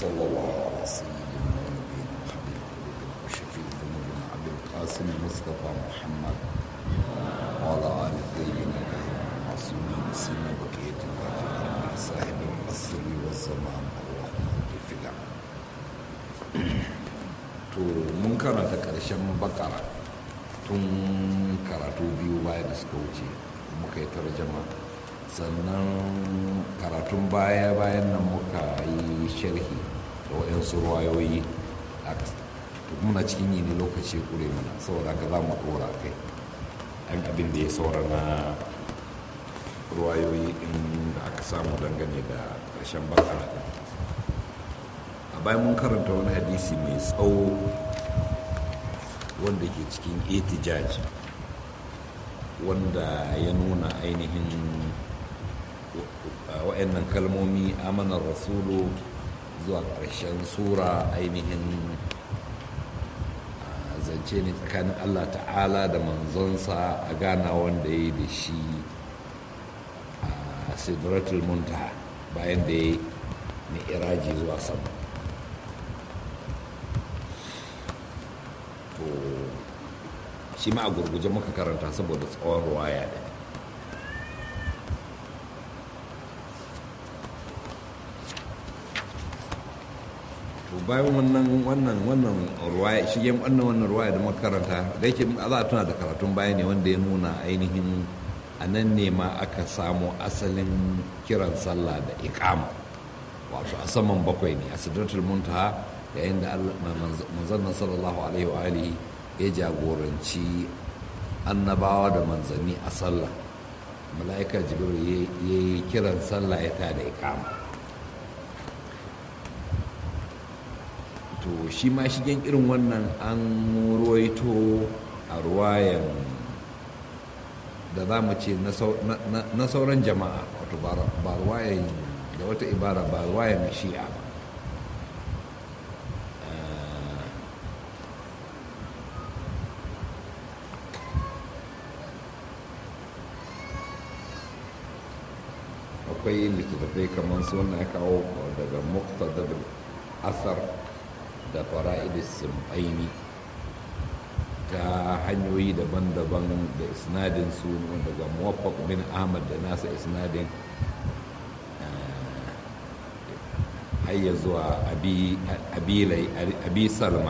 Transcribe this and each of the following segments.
وصلى الله على سيدنا ونبينا وحبيب قلوبنا وشفيع ذنوبنا ابي القاسم مصطفى محمد وعلى ال الطيبين الطاهرين المعصومين سيما بقيه الله في الارض صاحب العصر والزمان الرحمن في العالم to mun karanta ƙarshen bakara tun karatu biyu baya da suka wuce muka yi tarjama sannan karatun baya bayan nan muka yi sharhi da waɗansu ruwayoyi muna cikin yi ne lokaci kure mana saboda ka za mu ɗora kai an abin da ya saura na ruwayoyi in da aka samu dangane da ƙarshen bakara a bayan mun karanta wani hadisi mai tsawo wanda ke cikin etijaj wanda ya nuna ainihin wa'annan kalmomi amanar rasulu zuwa ƙarshen sura ainihin zance ne tsakanin allah ta'ala da manzonsa a gana wanda ya yi da shi a sidratul muntaha bayan da ya yi iraji zuwa sama to shi ma a gurguje muka karanta saboda tsawon ruwaya da to bayan wannan wannan wannan ruwaya shi yan wannan wannan ruwaya da muka karanta da yake za a tuna da karatun baya ne wanda ya nuna ainihin a nan ne ma aka samu asalin kiran sallah da iqama wato a saman bakwai ne a sidratul muntaha yayin da manzannin sallallahu alaihi wa alihi ya jagoranci annabawa da manzanni a sallah mala'ika jibril ya yi kiran sallah ya ta da ikama to shi ma shigen irin wannan an ruwaito a ruwayan da za mu ce na sauran jama'a wato ba ruwayan da wata ibara ba ruwayan shi'a ba akwai littattafai kamar su wannan ya kawo daga muktadar asar da fara'idis simfaini ta hanyoyi daban-daban da isnadin su daga muwaffaq bin ahmad da nasa isnadin hayya zuwa abi salma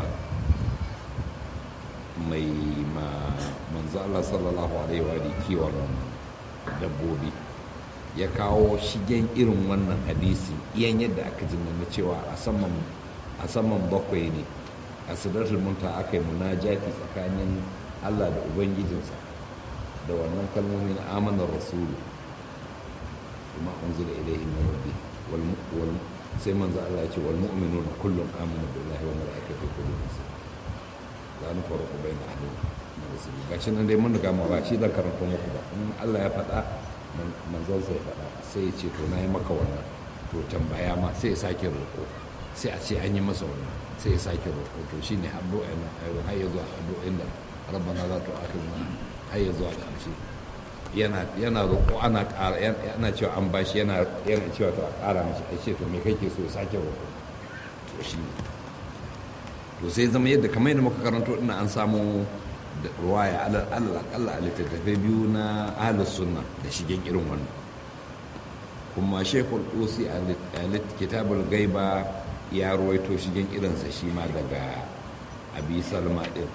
mai manzo Allah sallallahu alaihi wa kiwon dabbobi ya kawo shigen irin wannan hadisi iyan yadda aka ji na cewa a saman bakwai ne a sidratul munta aka yi munajati tsakanin Allah da ubangijinsa da wannan kalmomin amanar rasulu kuma unzila ilayhi min rabbi wal sai manzo Allah ya ce wal mu'minuna kullum amana billahi wa malaikatihi kullum la nufarqu bayna ahadin min rusuli gashi nan dai mun riga mu ba shi zan karanta muku ba in Allah ya faɗa manzon sai faɗa sai ya ce to na yi maka wannan to tambaya ma sai ya sake roƙo sai a ce an yi masa wannan sai ya sake roƙo to shi ne addu'a na har ya zuwa addu'in da rabbana za ta akhirna har ya zuwa ƙarshe yana yana roƙo ana ƙara yana cewa an bashi yana yana cewa to a ƙara mashi ai ce to me kake so ya sake roƙo to shi ne to sai zama yadda kamar yadda muka karanto ina an samu da ruwaya alal akalla a littattafai biyu na ahalus sunna da shigen irin wannan kuma shekul usi a kitabul gaiba ya ruwaito shigen irinsa shi ma daga abi salma ɗin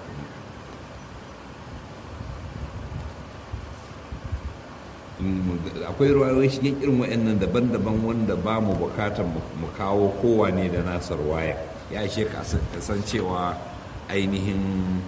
akwai ruwayoyi shigen irin wa'annan daban-daban wanda ba mu bukatar mu kawo kowane da nasa ruwaya ya ishe ka san cewa ainihin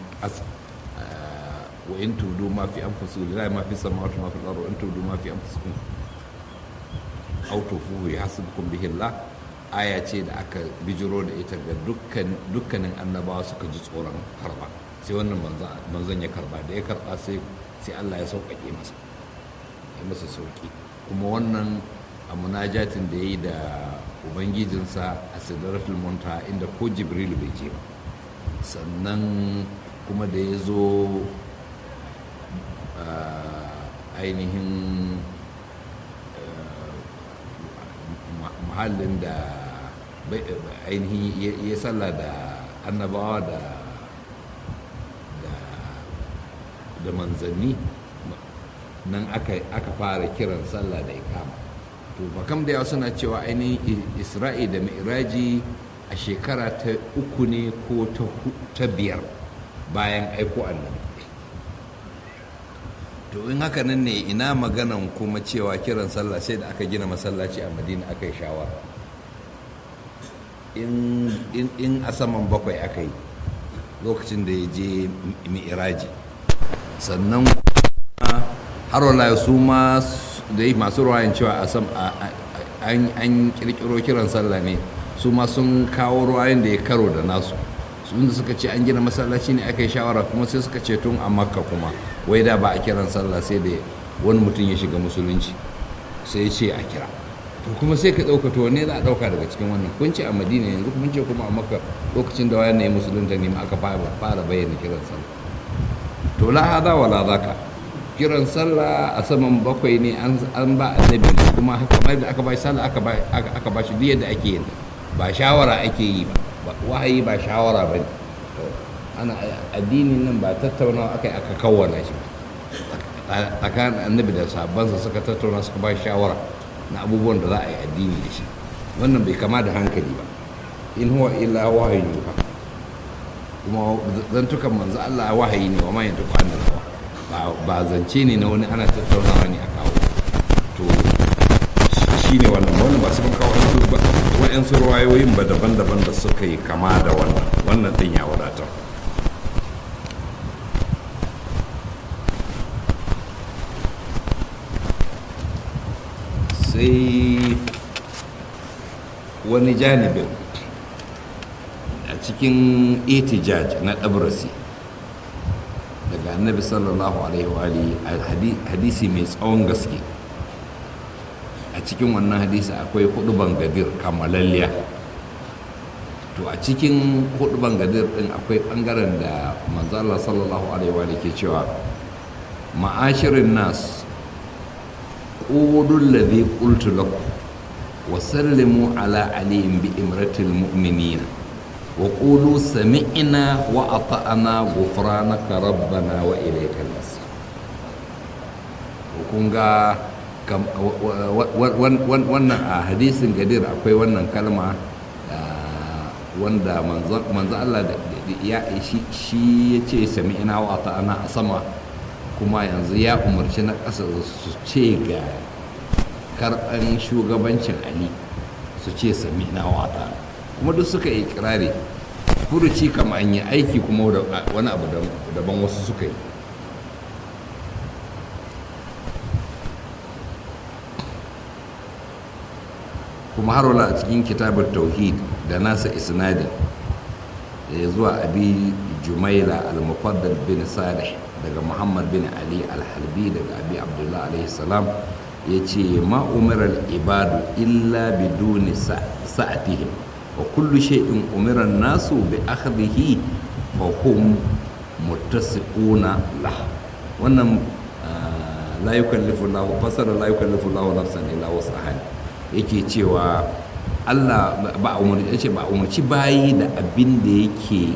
wa in tudu ma fi anfusikum lillahi ma fi samawati ma fi al-ardi wa in tudu ma fi anfusikum aw tufuhu yahsibukum bihi Allah aya ce da aka bijiro da ita ga dukkan dukkanin annabawa suka ji tsoron karba sai wannan manzon ya karba da ya karba sai sai Allah ya sauƙaƙe masa ya masa sauƙi kuma wannan a munajatin da ya yi da ubangijinsa a sidratul muntaha inda ko jibril bai je ba sannan kuma da ya zo ainihin muhallin da ainihin ya sallah da annabawa da da manzanni nan aka fara kiran sallah da ikama to bakam da yawa suna cewa ainihin isra'i da mi'raji a shekara ta uku ne ko ta biyar bayan aiko annabi to in haka nan ne ina maganan kuma cewa kiran sallah sai da aka gina masallaci a madina aka yi shawara in a saman bakwai aka yi lokacin da ya je mi'raji sannan har wala su ma da yi masu ruwayan cewa an kirkiro kiran sallah ne su ma sun kawo ruwayan da ya karo da nasu sun da suka ce an gina masallaci ne aka yi shawara kuma sai suka ce tun a makka kuma wai da ba a kiran sallah sai da wani mutum ya shiga musulunci sai ya ce a kira to kuma sai ka ɗauka to ne za a ɗauka daga cikin wannan kun ce a madina yanzu kun ce kuma a makka lokacin da wayan ne musulunta ne ma aka fara bayyana kiran sallah to la hada wala zaka kiran sallah a saman bakwai ne an ba annabi kuma kamar da aka ba sallah aka ba shi duk yadda ake yin ba shawara ake yi ba wahayi ba shawara ba ne ana addinin nan ba tattaunawa aka yi aka kawwana shi tsakanin annabi da sabansa suka tattauna suka ba shawara na abubuwan da za a yi addini da shi wannan bai kama da hankali ba in huwa illa wahayin yuha kuma zantukan manzo Allah wahayi ne wa ma yanzu kwanan ba zance ne na wani ana tattaunawa ne a kawo to shi ne wannan wannan ba su kawo waɗansu ruwayoyin ba daban-daban da suka yi kama da wannan wannan ɗin ya wadatar sai wani janibin a cikin itijaj na ɗabrasi daga annabi sallallahu alaihi wa hadisi mai tsawon gaske a cikin wannan hadisi akwai hudu bangadir kamalalliya to a cikin hudu bangadir din akwai bangaren da manzala sallallahu alaihi wa ke cewa ma'ashirin nas ƙudun ladhi qultu lakum wa sallimu ala aliyin bi imratil mu'minina wa qulu sami'na wa ata'na ghufranaka rabbana wa ilaykal masir kun ga wannan a hadisin gadir akwai wannan kalma wanda manzo Allah ya shi ya ce sami ina wa ta'ana a sama kuma yanzu ya umarci na ƙasa su ce ga karɓan shugabancin ali su ce sami ina wa ta'ana kuma duk suka yi kirari furuci kama an yi aiki kuma wani abu daban wasu suka yi kuma har wala a cikin kitabar tauhid da nasa isnadin ya zuwa abi jumaila al-mufaddal bin salih daga muhammad bin ali al-halbi daga abi abdullah alaihi salam ya ce ma umarar ibadu illa biduni sa'atihim wa kullu shay'in umiran nasu bi akhdhihi fa hum muttasiquna lah wannan la yukallifu Allah fasara la yukallifu Allah nafsan illa wusaha yake cewa Allah ba umarci ce ba umarci bayi da abin da yake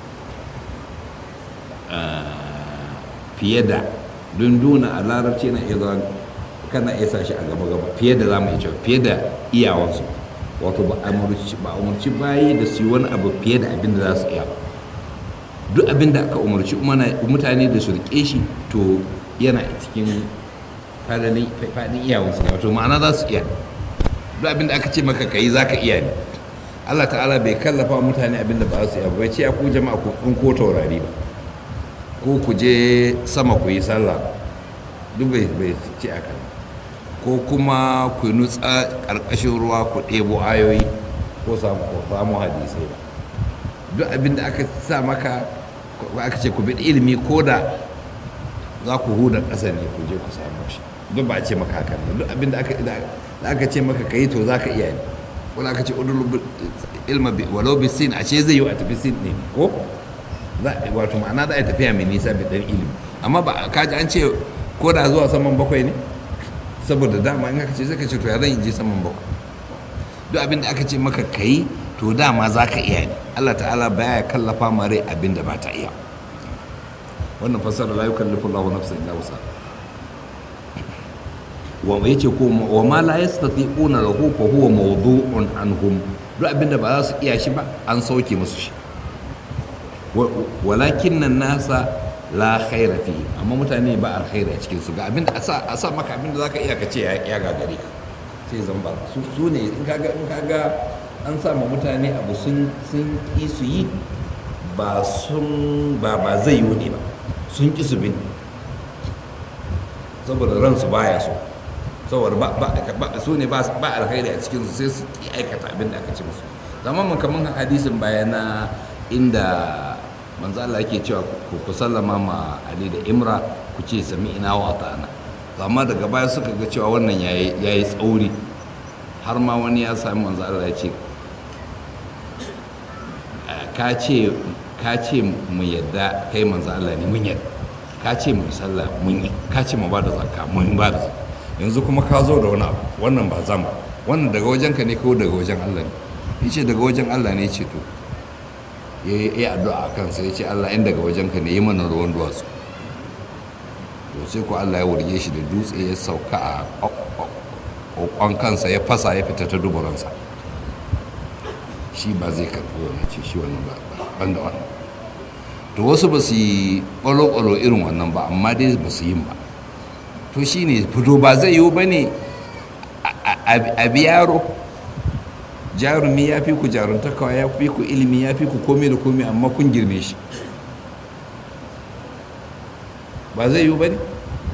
fiye da don duna a larabci na iya zuwa kana iya sa shi a gaba gaba fiye da za mu iya cewa fiye da iyawansu wato ba a umarci bayi da su yi wani abu fiye da abin da za su iya duk abin da aka umarci mutane da su rike shi to yana cikin faɗin iyawansu ne wato ma'ana za su iya duk abin da aka ce maka ka yi za ka iya ne allah ta'ala bai kallafa mutane abin da ba su iya bai ce a ku jama'a ku ko taurari ba ko ku je sama ku yi sallah duk bai ce aka ko kuma ku nutsa ƙarƙashin ruwa ku ɗebo ayoyi ko samu hadisai ba duk abin da aka sa maka aka ce ku bi ilimi ko da za ku huda ƙasa ne ku je ku samu shi duk ba a ce maka hakan duk abin da aka ce maka ka yi to za ka iya ne wani aka ce udul ilma walau bi sin a ce zai yi a tafi sin ne ko wato ma'ana za a tafiya mai nisa bi dan ilimi amma ba ka ji an ce ko da zuwa saman bakwai ne saboda dama in aka ce sai ka ce to ya zan je saman bakwai duk abin da aka ce maka kai to dama za ka iya ne Allah ta'ala baya kallafa ma rai abin da ba ta iya wannan fasara la yukallifu Allahu nafsan illa wusa wa yace ko wa ma la yastati'una lahu fa huwa mawdu'un anhum duk abin da ba za su iya shi ba an sauke musu shi walakin nan nasa la khaira fi amma mutane ba alkhairi a cikin su ga abin da a sa maka abin da zaka iya ka ce ya gagare ka sai zan ba su ne in kaga in kaga an sa ma mutane abu sun sun ki su yi ba sun ba ba zai yi ne ba sun ki su bin saboda ransu baya so saboda ba ba su ne ba alkhairi a cikin su sai su ki aikata abin da aka ce musu zaman mun kaman hadisin bayana inda manzo Allah yake cewa ku sallama ma Ali da Imra ku ce sami ina wa ta'ana amma daga baya suka ga cewa wannan yayi yayi tsauri har ma wani ya sami manzo Allah ya ce ka ce ka ce mu yadda kai manzo Allah ne mun yadda ka ce mu sallah mun yi ka ce mu bada zakka mun bada zakka yanzu kuma ka zo da wani abu wannan ba zama wannan daga wajenka ne ko daga wajen Allah ne yace daga wajen Allah ne ce to ya yi addu'a a kansa ya ce Allah in daga wajenka ne yi mana ruwan duwatsu to sai ko Allah ya wurge shi da dutse ya sauka a kokon kansa ya fasa ya fita ta duburansa shi ba zai karɓi wani ce shi wannan ba ban da wannan to wasu ba su yi ƙwalo-ƙwalo irin wannan ba amma dai ba su yin ba to shi ne fito ba zai yiwu ba ne a biyaro jarumi ya fi ku jaruntakawa ya fi ku ilimi ya fi ku komai da komai amma kun girme shi ba zai yiwu ba ne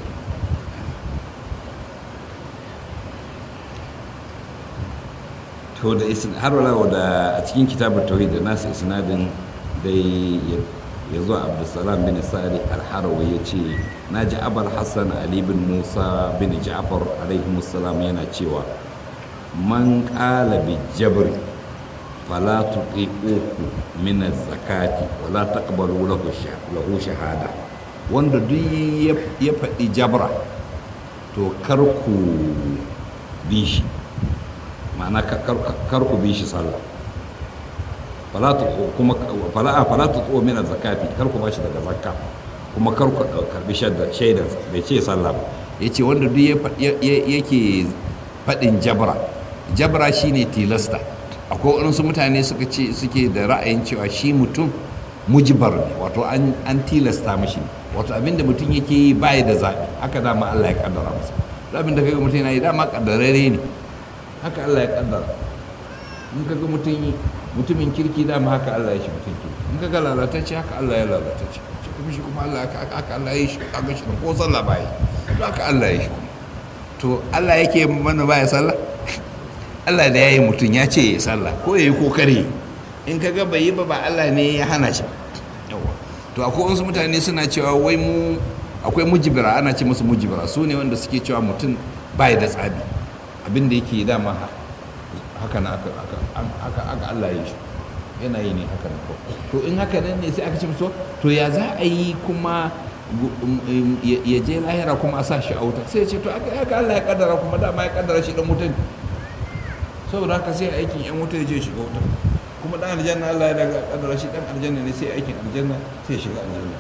to da har wala da a cikin kitabar tauhid da nasu isnadin dai ya zo abdulsalam bin sa'ad al-harawi ya ce na ji abul hassan ali bin musa bin ja'far alaihi musallam yana cewa man ƙala bi jabri fala tuqiquhu min az-zakati wala taqbalu lahu lahu shahada wanda duk ya faɗi jabra to kar ku bi shi ma'ana kar ku bi shi sallah fala kuma fala fala tuqu min az-zakati kar ku bashi daga zakka kuma kar ku karbi shaidan bai ce sallah ba yace wanda duk yake faɗin jabra jabra shine tilasta akwai waɗansu mutane suka ce suke da ra'ayin cewa shi mutum mujibar ne wato an tilasta mashi wato abinda mutum yake yi baya da zaɓi haka dama Allah ya kaddara masa abin da kaga mutum yana yi dama kaddarare ne haka Allah ya kaddara in kaga mutum mutumin kirki dama haka Allah ya shi mutum kirki in kaga lalatacce haka Allah ya lalatacce shi kuma shi kuma Allah haka Allah ya shi kaga shi ko sallah baya to haka Allah ya shi kuma to Allah yake mana baya sallah Allah da ya yi mutum ya ce ya sallah ko ya yi ko kare in ka ga bai yi ba ba Allah ne ya hana shi yawa to akwai wasu mutane suna cewa wai mu akwai mujibira ana ce musu mujibira su ne wanda suke cewa mutum bai da tsabi abin da yake dama haka na aka aka Allah ya shi yana yi ne haka na to in haka nan ne sai aka ce musu to ya za a yi kuma ya je lahira kuma a sa shi a wuta sai ya ce to aka Allah ya kaddara kuma dama ya kaddara shi dan mutum saboda haka sai aikin yan wuta ya je shiga wuta kuma dan aljanna Allah ya daga kadara shi dan aljanna ne sai aikin aljanna sai shiga aljanna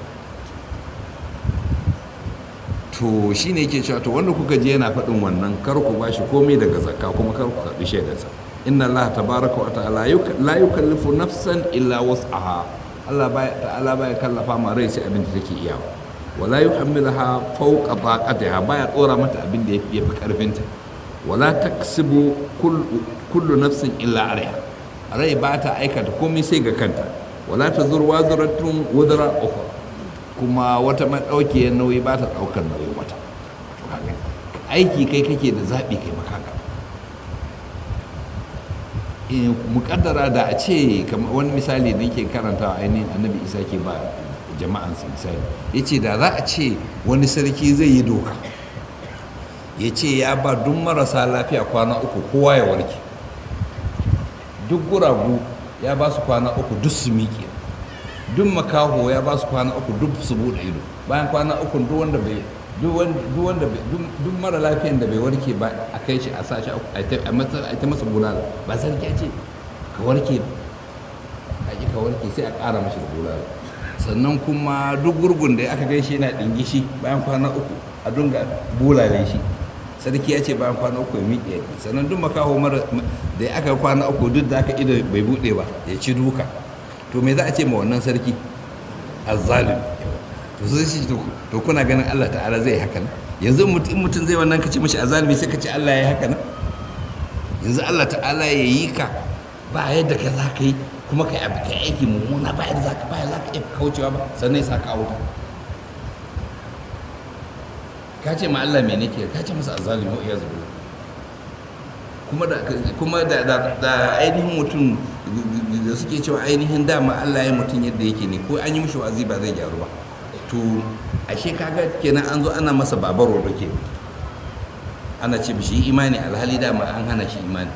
to shine yake cewa to wanda kuka je yana faɗin wannan kar ku bashi komai daga zakka kuma kar ku karbi shaidarsa inna Allah tabaraka wa ta'ala la yukallifu nafsan illa wus'aha Allah baya ta'ala baya kallafa ma rai sai abin da take iyawa wala yuhammilaha fawqa taqatiha baya tsora mata abin da yafi karfinta wala taksibu kullu nafsin illa alaiha rai ba ta aikata komai sai ga kanta wala ta zurwa zuratun wudura uku kuma wata maɗaukiyar nauyi ba ta ɗaukar nauyin wata aiki kai kake da zaɓi kai makaka muƙaddara da a ce wani misali da yake karantawa ainihin annabi isa ke ba jama'ansa misali ya ce da za a ce wani sarki zai yi doka ya ce ya ba duk marasa lafiya kwana uku kowa ya warke duk guragu ya ba su kwana uku duk su miƙe duk makaho ya ba su kwana uku duk su buɗe ido bayan kwana uku duk wanda bai duk wanda duk mara lafiyan da bai warke ba a kai shi a sashi a ta masa bulala ba sarki ya ce ka warke a ka warke sai a ƙara mashi da bulala sannan kuma duk gurgun da aka gaishe yana ɗingishi bayan kwana uku a dunga bulale shi sarki ya ce bayan kwana uku ya miƙe yaki sannan duk makaho mara da ya aka kwana uku duk da aka ido bai buɗe ba ya ci duka to me za a ce ma wannan sarki azzalim to sai shi to kuna ganin Allah ta'ala zai haka nan yanzu mutum mutum zai wannan kace mishi azalimi sai kace Allah ya yi haka nan yanzu Allah ta'ala ya yi ka ba yadda ka za ka yi kuma ka abu ka aiki mummuna ba yadda za ka ba za ka iya kaucewa ba sannan ya sa ka wuta ka ce ma Allah me nake ka ce masa azalimi ya zuwa kuma da kuma da da ainihin mutum da suke cewa ainihin dama Allah ya mutum yadda yake ne ko an yi mishi wazi ba zai gyaru ba to ashe kaga kenan an zo ana masa babaro da ke ana ce shi imani alhali dama an hana shi imani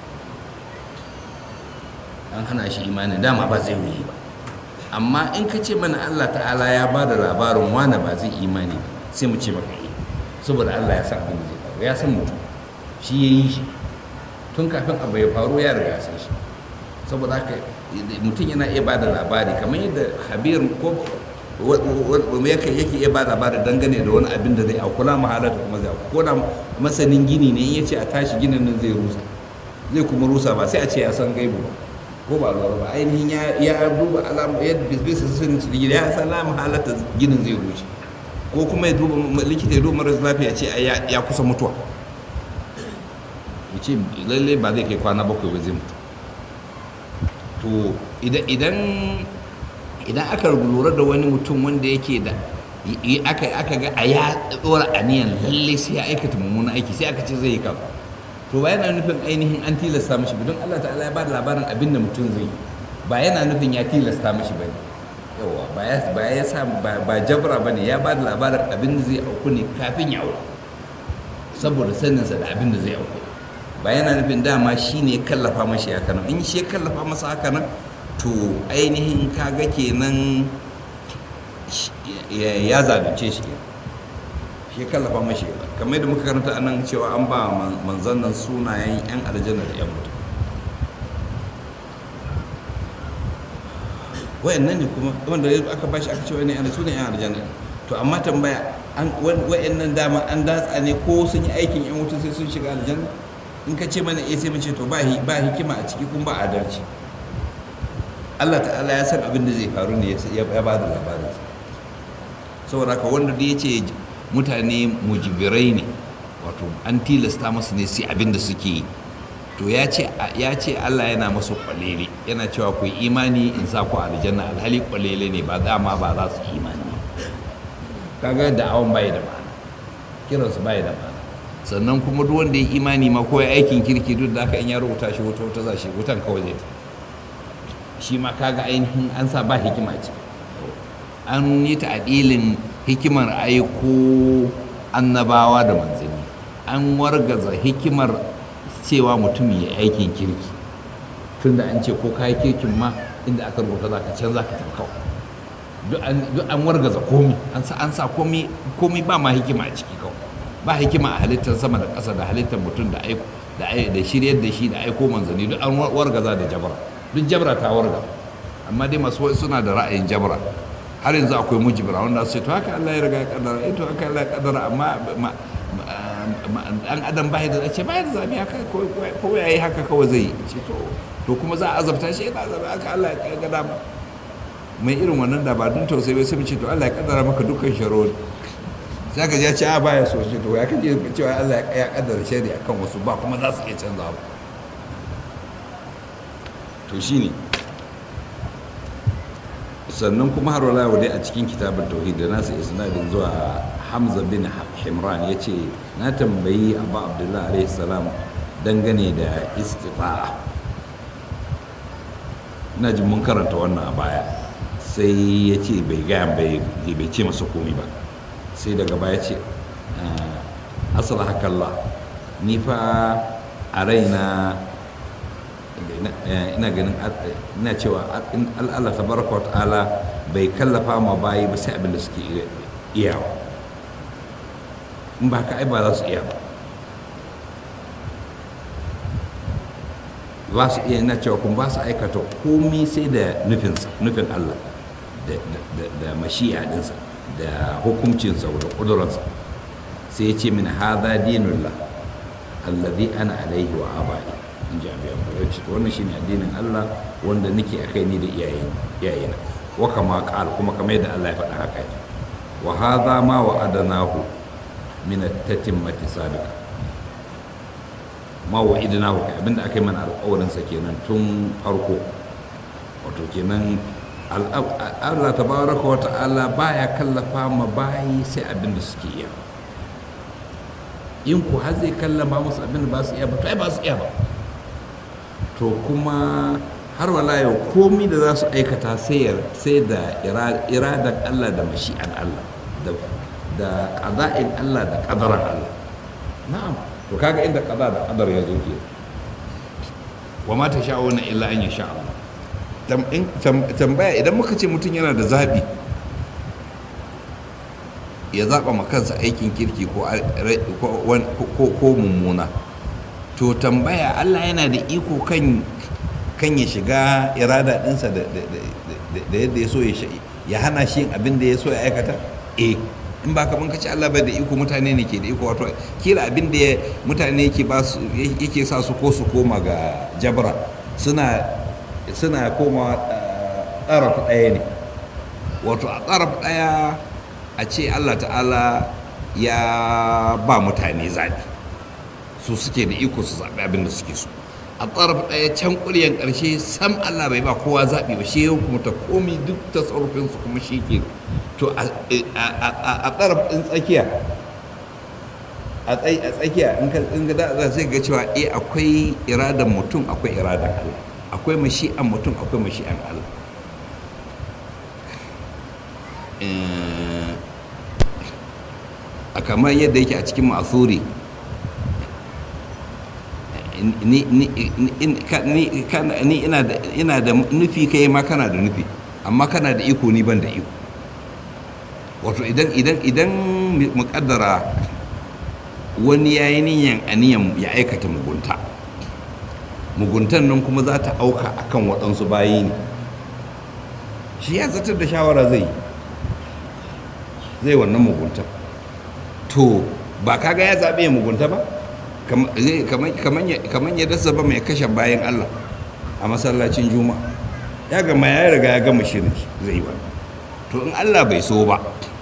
an hana shi imani dama ba zai wuyi ba amma in ka ce mana Allah ta'ala ya ba da labarin wane ba zai imani ba sai mu ce maka yi saboda Allah ya san abin da zai faru ya san mutum shi ya yi shi tun kafin abu ya faru ya riga san shi saboda haka mutum yana iya ba da labari kamar yadda habir ko yake yake iya ba labari dangane da wani abin da zai auku la mahalata kuma zai auku ko da masanin gini ne in ya ce a tashi ginin nan zai rusa zai kuma rusa ba sai a ce ya san gaibu ba ko ba lura ba ainihin ya duba alamu yadda bisa sirrin su gida ya san la mahalata ginin zai rushe ko kuma ya duba likita ya duba maras lafiya ce ya kusa mutuwa ya ce lalle ba zai kai kwana bakwai ba zai mutu to idan idan aka lura da wani mutum wanda yake da aka aka ga a ya dora aniyan lalle sai ya aikata mummunan aiki sai aka ce zai yi kafa to ba yana nufin ainihin an tilasta mishi ba don Allah ta'ala ya ba da labarin abin da mutum zai yi ba yana nufin ya tilasta mishi ba ne yawa ba ya ba ya sa ba jabra ba ne ya ba da labarin abin da zai auku ne kafin ya auku saboda saninsa da abin da zai auku ba yana nufin dama shi ne kallafa mashi haka nan in shi kallafa masa haka nan to ainihin kaga kenan ya zalunce shi shi kallafa mashi kamar da muka karanta a nan cewa an ba manzan nan sunayen 'yan aljanna da 'yan mutum wayannan ne kuma wanda aka bashi aka ce wani yana sunan 'yan aljanna to amma tambaya wayannan dama an datsa ne ko sun yi aikin 'yan mutum sai sun shiga aljanna in ka ce mana eh sai mu ce to ba hikima a ciki kuma ba adalci Allah ta'ala ya san abin da zai faru ne ya ba da labarin saboda haka wanda da ya ce mutane mujibirai ne wato an tilasta masu ne sai abin da suke yi to ya ce Allah yana masu kwalele yana cewa ku imani in sa ku aljanna alhali kwalele ne ba dama ba za su imani kaga da awon bai da ma'ana kiransu bai da ma'ana sannan kuma duk wanda ya imani ma ko ya aikin kirki duk da aka in ya rubuta shi wuta wuta za shi wutan kawai zai shi ma kaga ainihin an sa ba hikima ce an yi ta'adilin hikimar aiko annabawa da manzanni an wargaza hikimar cewa mutum ya aikin kirki tunda an ce ko kayi kirkin ma inda aka rubuta za ka can za ka tarkawa duk an wargaza komi an sa komi ba ma hikima a ciki kawai ba hikima a halittar sama da ƙasa da halittar mutum da aiko da shiryar da shi da aiko manzanni duk an wargaza da jabra duk jabra ta warga amma dai masu suna da ra'ayin jabra har yanzu akwai mujibra wanda su ce to haka Allah ya riga ya kaddara eh to haka Allah ya kaddara amma an adam bai da ce bai da zabi haka ko ya yi haka kawai zai ce to to kuma za a azabta shi yana azabta haka Allah ya ga dama mai irin wannan da ba dun tausayi bai sai mu ce to Allah ya kaddara maka dukkan sharori sai ka ya ce a baya so shi to ya kaje cewa Allah ya kaddara shari akan wasu ba kuma za su iya canza ba to shine sannan kuma har wala dai a cikin kitabun tauhid da nasu isnadin zuwa Hamza bin Himran ya ce na tambayi Abu Abdullah alaihi salam dangane da istifa'a na ji mun karanta wannan a baya sai ya ce bai gaya bai ce masa komai ba sai daga baya ce asala hakalla ni fa a raina ina ganin ina cewa Allah tabaraka wa ta'ala bai kallafa ma bayi ba sai abin da suke iyawa in ba ka ai ba za su iya ba ba su iya na cewa kun ba su aikata komi sai da nufinsa nufin Allah da mashi'a dinsa da hukuncinsa da ƙudurarsa sai ya ce min haza dinullah allazi ana alaihi wa abai in ji abiya ya ce wannan shine addinin Allah wanda nake akai ni da iyayena wa kama qal kuma kamar yadda Allah ya faɗa haka wa hadha ma wa'adnahu min at-tatimmati sabiqa ma wa'idnahu kai abinda aka yi mana alƙawarin sa kenan tun farko wato kenan Allah tabaraka wa ta'ala baya kallafa ma bayi sai abinda suke iya in ku har zai kallama musu abinda ba su iya ba to ai ba su iya ba to kuma har wala yau komi da za su aikata sai da iradan Allah da mashi'an Allah da ƙaza'in Allah da ƙadaran Allah na'am to kaga inda ƙaza da ƙadar ya zo ke wa ma ta sha'una illa an ya sha Allah tambaya idan muka ce mutum yana da zaɓi ya zaɓa ma kansa aikin kirki ko mummuna to tambaya Allah yana da iko kan kan ya shiga irada ɗinsa da yadda ya so ya hana shi yin abin da ya so ya aikata eh in ba kaman kace Allah bai da iko mutane ne ke da iko wato kila abin da mutane yake ba su yake sa su ko su koma ga jabra suna suna koma tsaraf ɗaya ne wato a tsaraf ɗaya a ce Allah ta'ala ya ba mutane zaɓi su suke da iko su zaɓi abin da suke so a tsaraf ɗaya can ƙuryan ƙarshe sam Allah bai ba kowa zaɓi ba shi yau kuma ta komi duk ta tsarfinsu kuma shi ke to a tsaraf ɗin tsakiya a tsakiya in ga za sai ga cewa eh akwai iradan mutum akwai iradan Allah akwai mashi'an mutum akwai mashi'an Allah a kamar yadda yake a cikin ma'asuri ni ina da nufi kai ma kana da nufi amma kana da iko ni ban da iko wato idan idan idan muƙaddara wani ya yi niyan aniyan ya aikata mugunta muguntan nan kuma za ta auka akan waɗansu bayi ne shi ya zartar da shawara zai yi zai wannan mugunta to ba kaga ya zaɓe ya mugunta ba kamar ya dasa ba mai kashe bayan Allah a masallacin juma'a ya gama ya riga ya gama shirin zai ba to in Allah bai so ba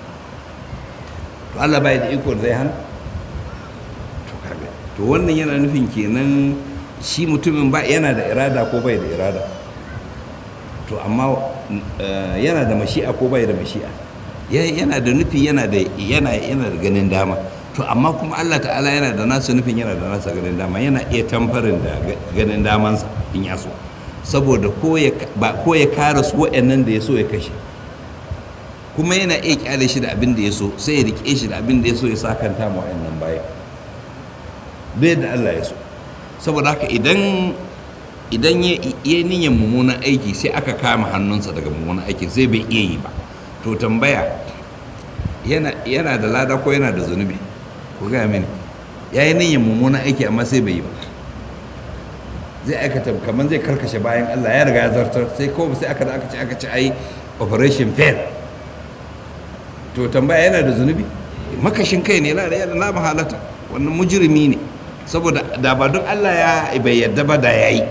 to Allah bai da iko zai hana to kaga to wannan yana nufin kenan shi mutumin ba yana da irada ko bai da irada to amma yana da mashi'a ko bai da mashi'a yana da nufi yana da yana yana da ganin dama to amma kuma Allah ta'ala yana da nasa nufin yana da nasa ganin dama yana iya tamfarin da ganin damansa in ya so saboda ko ya kare su waɗannan da ya so ya kashe kuma yana iya kyale shi da abin da ya so sai ya rike shi da abin da ya so ya sakanta ma waɗannan baya bai da Allah ya so saboda haka idan idan ya yi niyyar mummunan aiki sai aka kama hannunsa daga mummunan aikin sai bai iya yi ba to tambaya yana da lada ko yana da zunubi ku gaya mini ya yi niyyar mummunan aiki amma sai bai yi ba zai aikata kamar zai karkashe bayan Allah ya riga ya zartar sai ko sai aka da aka ce aka ce ai operation fail to tambaya yana da zunubi makashin kai ne yana da na mahalata wannan mujrimi ne saboda da ba don Allah ya bai yadda ba da yayi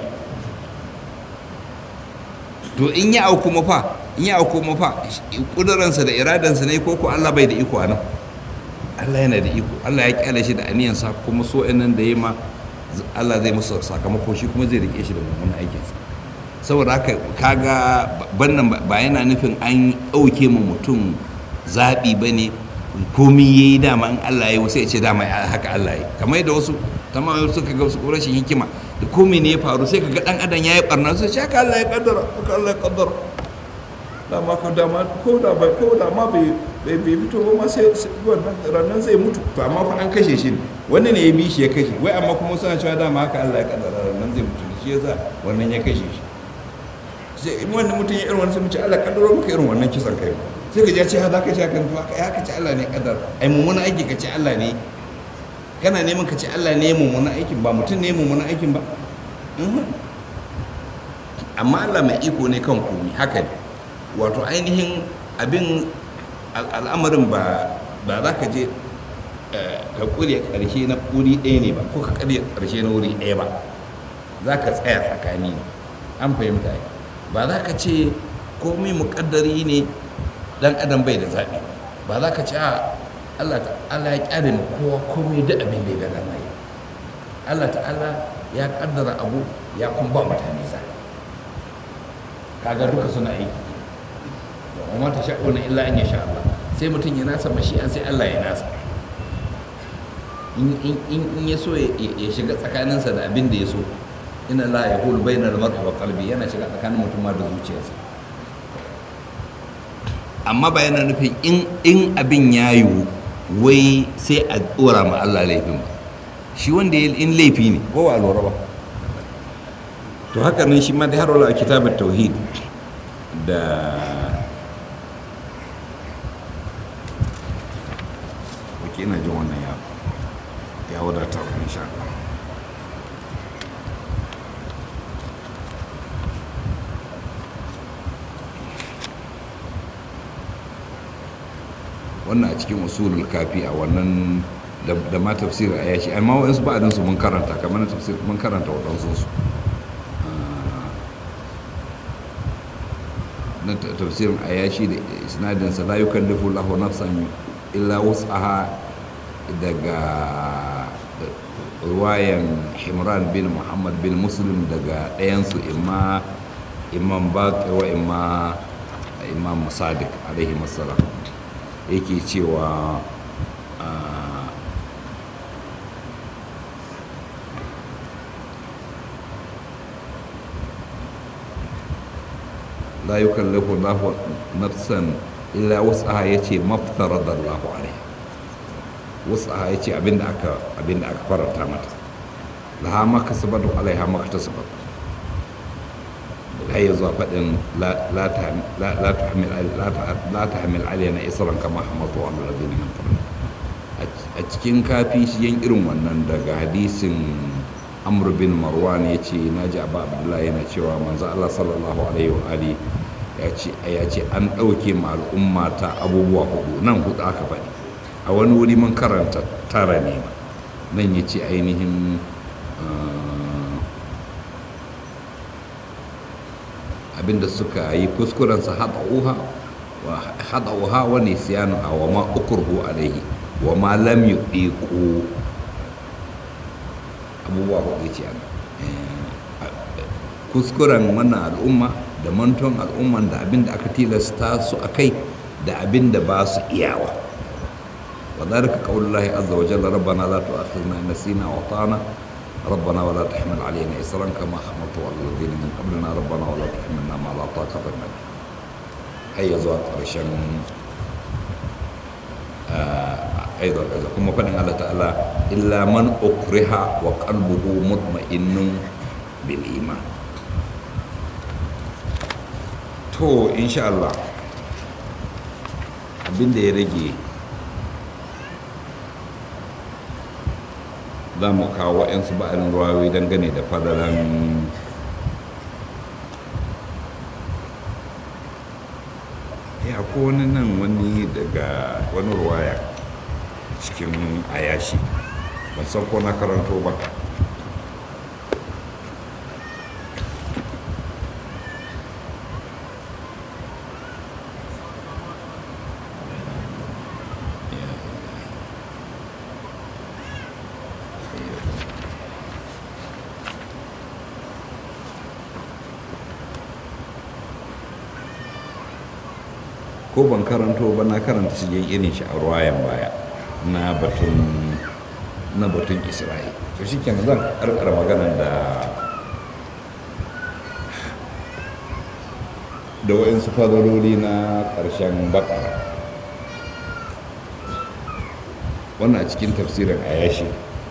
to in ya auku mafa in ya auku mafa kuduransa da iradansa ne ko ko Allah bai da iko anan Allah yana da iko Allah ya kyale shi da aniyansa kuma so nan da ya ma Allah zai musu sakamako shi kuma zai rike shi da mummunan aikinsa saboda haka kaga bannan ba yana nufin an ɗauke ma mutum zaɓi ba ne komi ya yi dama in Allah ya yi wasu ya ce dama haka Allah ya yi kamar yadda wasu tamam suka ga su rashin hikima da komi ne ya faru sai ka ga ɗan adam ya yi ɓarna sai ce haka Allah ya kaddara haka Allah ya kaddara dama ko dama ko da bai ko da ma bai bai fito ba ma sai wannan ranar zai mutu to amma fa an kashe shi ne wani ne ya bi shi ya kashe wai amma kuma suna cewa dama haka Allah ya kaddara ranar zai mutu shi yasa wannan ya kashe shi sai in wannan mutum ya irin wannan sai mu ce Allah kaddaro maka irin wannan kisan kai sai ka je ce ha za ka ce kan to ya ka ce Allah ne kaddara ai mummuna aiki ka ce Allah ne kana neman ka ce Allah ne ya mummunan aikin ba mutum ne ya mummunan aikin ba Mhm. amma Allah mai iko ne kan komi haka ne wato ainihin abin al- al'amarin ba ba za ka je eh, ka ƙure ƙarshe na wuri ɗaya ne ba ko ka ƙarya ƙarshe na wuri ɗaya ba za ka tsaya tsakani ne an fahimta ai. ba za ka ce komai muƙaddari ne dan adam bai da zaɓi ba za ka ce a Allah ta'ala ya ƙyale mu kowa komai da abin da ya ga dama yi Allah ta'ala ya ƙaddara abu ya kuma ba mutane zaɓi kaga duka suna aiki wa mata sha'una illa an yasha Allah sai mutum ya nasa mashi'an sai Allah ya nasa in in in in ya so ya ya shiga tsakaninsa da abin da ya so inna la yaqulu bayna al-mar'i wa qalbi yana shiga tsakanin mutum ma da zuciyarsa amma ba yana nufin in in abin ya yiwu wai sai a dora ma Allah laifin ba shi wanda ya in laifi ne ko ba lura ba to haka nan shi ma da har wala kitabut tauhid da wake ina jin wannan ya ya wadata wa insha Allah wannan a cikin usulul kafi a wannan da da ma tafsir a yashi amma wa'ansu ba'adin su mun karanta kamar na tafsir mun karanta waɗansu su na ta- tafsirin ayashi da isnadin sa la yukallifu lahu nafsan illa wus'aha daga ruwayan himran bin muhammad bin muslim daga ɗayansu imma imam baqi wa imma imam sadiq alaihi masalam yake cewa ah, la yukallifu Allahu nafsan illa wus'aha yace maftarada Allahu alaiha wus'aha yace abinda aka abinda aka faranta mata laha ma kasabat wa alaiha ma kasabat har ya zuwa faɗin la la ta- la- la tahmil la ta- la tahmil alaina isran kama hamaltu ala alladhina min qablina a cikin kafi shi yan irin wannan daga hadisin amr bin marwan ya ce na ji abu abdullahi yana cewa manzo allah sallallahu alaihi wa ali ya ce ya ce an ɗauke ma al'umma ta abubuwa hudu nan hudu aka faɗi a wani wuri mun karanta tara ne ma nan ya ce ainihin ah, abinda suka yi kuskurensa haɗa'uha wa haɗa'uha wa nisyanuha wa ma ukurhu alaihi wa ma lam yudiqu abubuwa hudu ce ana kuskuren wannan al'umma da manton al'umman da abin da aka tilasta su a kai da abin da ba su iyawa wa dhalika qawlullahi azza wa jalla rabbana la tu'akhidhna in nasina wa ata'na ربنا ولا تحمل علينا إصرا كما حملته على الذين من قبلنا ربنا ولا تحملنا ما لا طاقة لنا به هيا زوات عشان أيضا إذا كما فنن الله تعالى إلا من أكره وقلبه مطمئن بالإيمان to insha Allah abinda ya rage za mu kawo waɗansu ba'arin ruwayoyi dangane da fadalan ya ko wani nan wani daga wani ruwaya cikin ayashi ban san ko na karanto ba ko ban karanto ba na karanta cikin irin shi a ruwayan baya na batun na batun isra'i to shi kenan zan karkara maganar da da wa'insu fadarori na ƙarshen bakara wannan a cikin tafsirin ayashi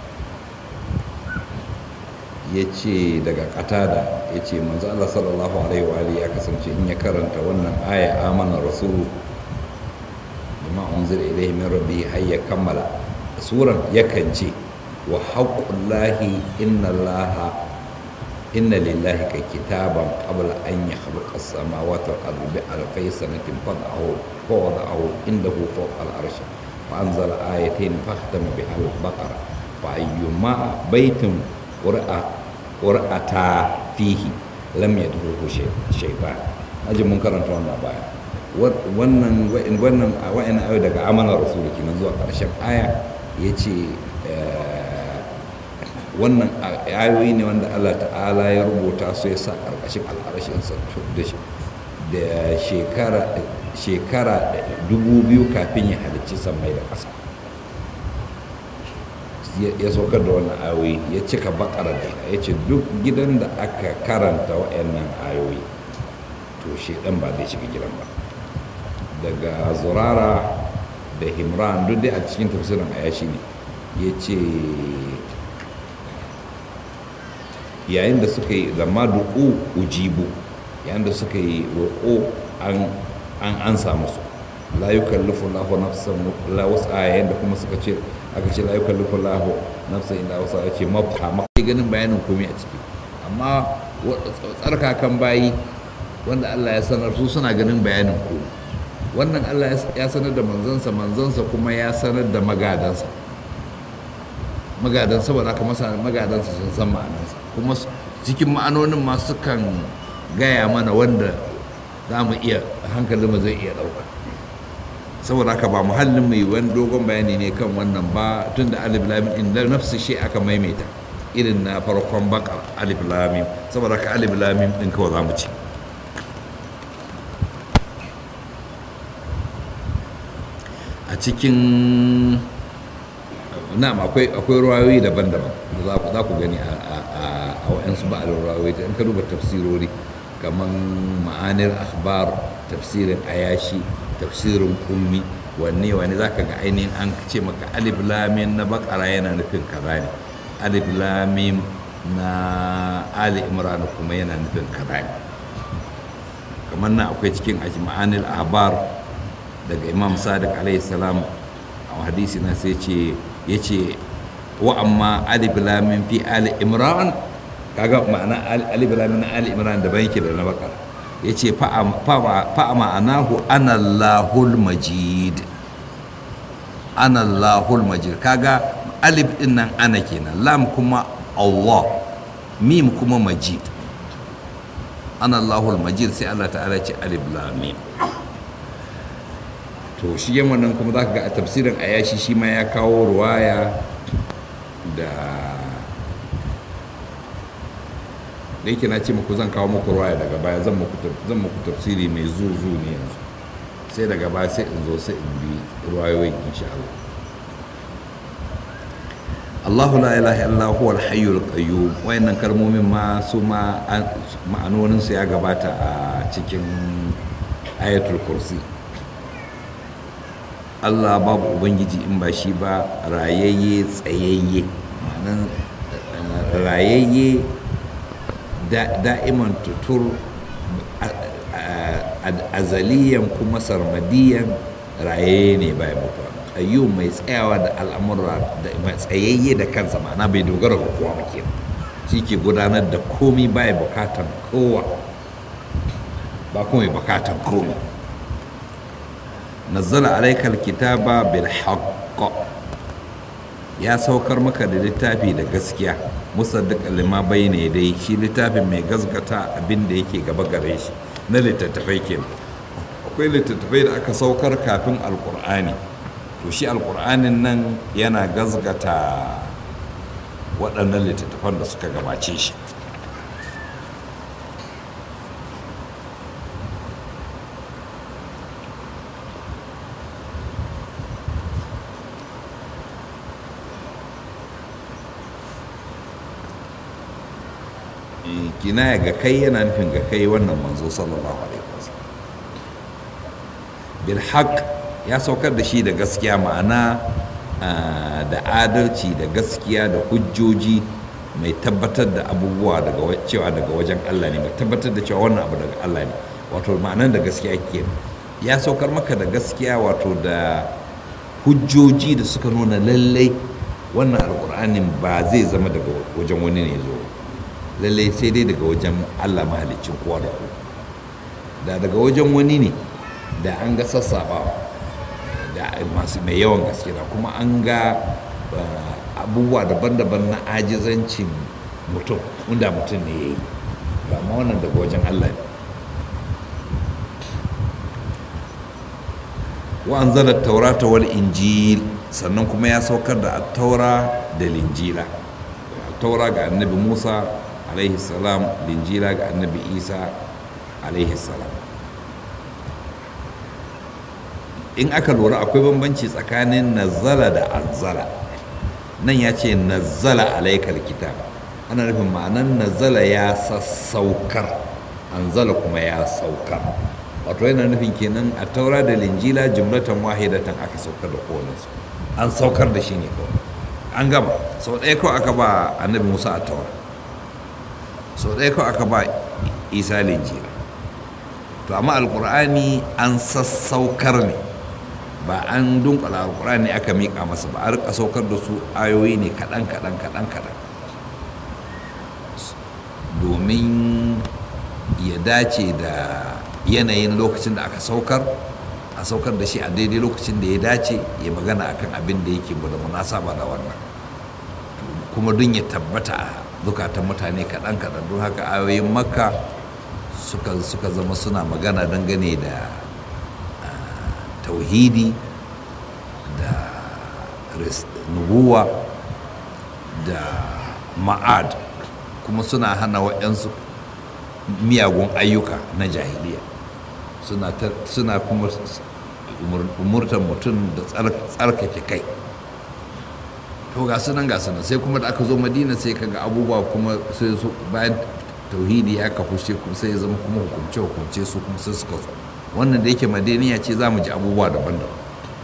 ya ce daga katada ya ce manzo Allah sallallahu alaihi wa alihi ya kasance in ya karanta wannan aya amana rasulu bima unzila ilayhi min rabbi har ya kammala suran yakan ce wa haqqullahi inna allaha inna lillahi ka kitaban qabla an yakhluqa as-samawati wal ardi bi alfay sanatin fad'ahu fawda'ahu indahu fawqa al-arsh fa anzala ayatayn fahtama biha al-baqara fa ayyuma baytin qur'a qur'ata fihi lam yadkhuluhu shaytan aji mun karanta wannan baya wannan wannan wa'in ayo daga amanar rasul kenan zuwa karshen aya yace wannan ayoyi ne wanda Allah ta'ala ya rubuta su ya sa karkashin al'arashin sa da shekara shekara dubu biyu kafin ya halicci sammai da ƙasa ya saukar da wannan ayoyi ya cika bakara da ya ce duk gidan da aka karanta wa'annan ayoyi to shedan ba zai shiga gidan ba daga zurara da himran duk dai a cikin tafsirin ayashi ne ya ce yayin da suka yi zama duku ujibu yayin da suka yi roƙo an an samu su la yukallifu lahu nafsan la wasa yayin da kuma suka ce aka ce la yukallifu lahu nafsan illa wasa ya ce mafhama ganin bayanin komai a ciki amma tsarkakan bayi wanda Allah ya sanar su suna ganin bayanin komai wannan Allah ya sanar da manzansa manzansa kuma ya sanar da magadansa magadansa ba za ka masa magadansa sun san ma'anansa kuma cikin ma'anonin ma sukan gaya mana wanda za mu iya hankalin mu zai iya ɗauka saboda haka ba muhallin mai wani dogon bayani ne kan wannan ba tun da alif lamin inda nafsu shi aka maimaita irin na farkon bakar alif lamim saboda haka alif lamim din kawai za mu ci a cikin na'am akwai akwai ruwayoyi daban-daban da za ku gani a wa'yansu ba'al ruwayoyi in ka duba tafsirori kamar ma'anir akhbar tafsirin ayashi tafsirin ummi wanne wanne za ka ga ainihin an ce maka alif lamin na bakara yana nufin kaza ne alif lamim na ali imran kuma yana nufin kaza ne kamar na akwai cikin ma'anir ahbar daga imam sadiq alaihi salam a hadisi na sai ce ya ce wa amma alif lamin fi ali imran kaga ma'ana alif lamin na ali imran da yake da na bakar ya ce fa ma'anahu anallahul majid anallahul majid kaga alif din nan ana kenan lam kuma allah mim kuma majid anallahul majid sai allah ta'ala ce alif lam mim to shi yan wannan kuma za ka ga a tafsirin ayashi shi ma ya kawo ruwaya da da yake na ce muku zan kawo muku ruwaya daga baya zan muku tafsiri mai zuzu ne yanzu sai daga baya sai in zo sai in bi ruwayoyin insha Allah Allahu la ilaha illa huwa al-hayyul qayyum wayannan kalmomin ma su ma ma'anonin su ya gabata a cikin ayatul kursi Allah babu ubangiji in ba shi ba rayayye tsayayye ma'anan rayayye da'iman tutur azaliyan kuma sarmadiyan rayayye ne bai mutuwa ayyu mai tsayawa da al'amura da mai tsayayye da kansa ma'ana bai dogara ga kowa ba kenan shi ke gudanar da komi bai bukatan kowa ba kuma bukatan komi nazzala alaikal kitaba bil haqq ya saukar maka da littafi da gaskiya musaddiq lima bayne dai shi littafin mai gasgata abin da yake gaba gare shi na littattafai kenan akwai littattafai da aka saukar kafin alkur'ani to shi alkur'anin nan yana gasgata waɗannan littattafan da suka gabace shi kinaya ga kai yana nufin ga kai wannan manzo sallallahu alaihi wasallam bil haqq ya saukar da shi da gaskiya ma'ana da adalci da gaskiya da hujjoji mai tabbatar da abubuwa daga cewa daga wajen Allah ne mai tabbatar da cewa wannan abu daga Allah ne wato ma'anan da gaskiya ke ya saukar maka da gaskiya wato da hujjoji da suka nuna lallai wannan alkur'ani alkur'anin ba zai zama daga wajen wani ne zo lallai sai dai daga wajen allah mahalicin kowa da kowa da daga wajen wani ne da an ga sassaɓawa da masu mai yawan gaske da kuma an ga abubuwa daban-daban na ajizancin mutum wanda mutum ne ya yi ba ma wannan daga wajen allah ne wa an zara taurata wal injil sannan kuma ya saukar da taura da linjila taura ga annabi musa alaihi salam linjila ga annabi isa alaihi salam in aka lura akwai bambanci tsakanin nazala da anzala nan ya ce nazala alaikal kitab ana nufin ma'anan nazala ya sassaukar anzala kuma ya saukar wato yana nufin kenan a taura da linjila jumlatan wahidatan aka saukar da kowanensu an saukar da shi ne kawai an gaba sau ɗaya kawai aka ba annabi musa a taura sau ɗaya kawai aka ba isa linjila to amma alkur'ani an sassaukar ne ba an dunkula alkur'ani aka miƙa masa ba a rika saukar da su ayoyi ne kaɗan kaɗan kaɗan kaɗan domin ya dace da yanayin lokacin da aka saukar a saukar da shi a daidai lokacin da ya dace ya magana akan abin da yake da munasaba da wannan kuma don ya tabbata a zukatan mutane kaɗan kaɗan don haka ayoyin makka suka, suka zama suna magana dangane da tauhidi da nubuwa da ma'ad kuma suna hana waɗansu miyagun ayyuka na jahiliya suna kuma umurtar mutum da tsarkake kai to ga sunan ga sunan sai kuma da aka zo madina sai kaga abubuwa kuma sai su bayan tauhidi ya kafu shi kuma sai ya zama kuma hukumce hukumce su kuma sai suka zo wannan da yake madaniya ce za mu ji abubuwa daban-daban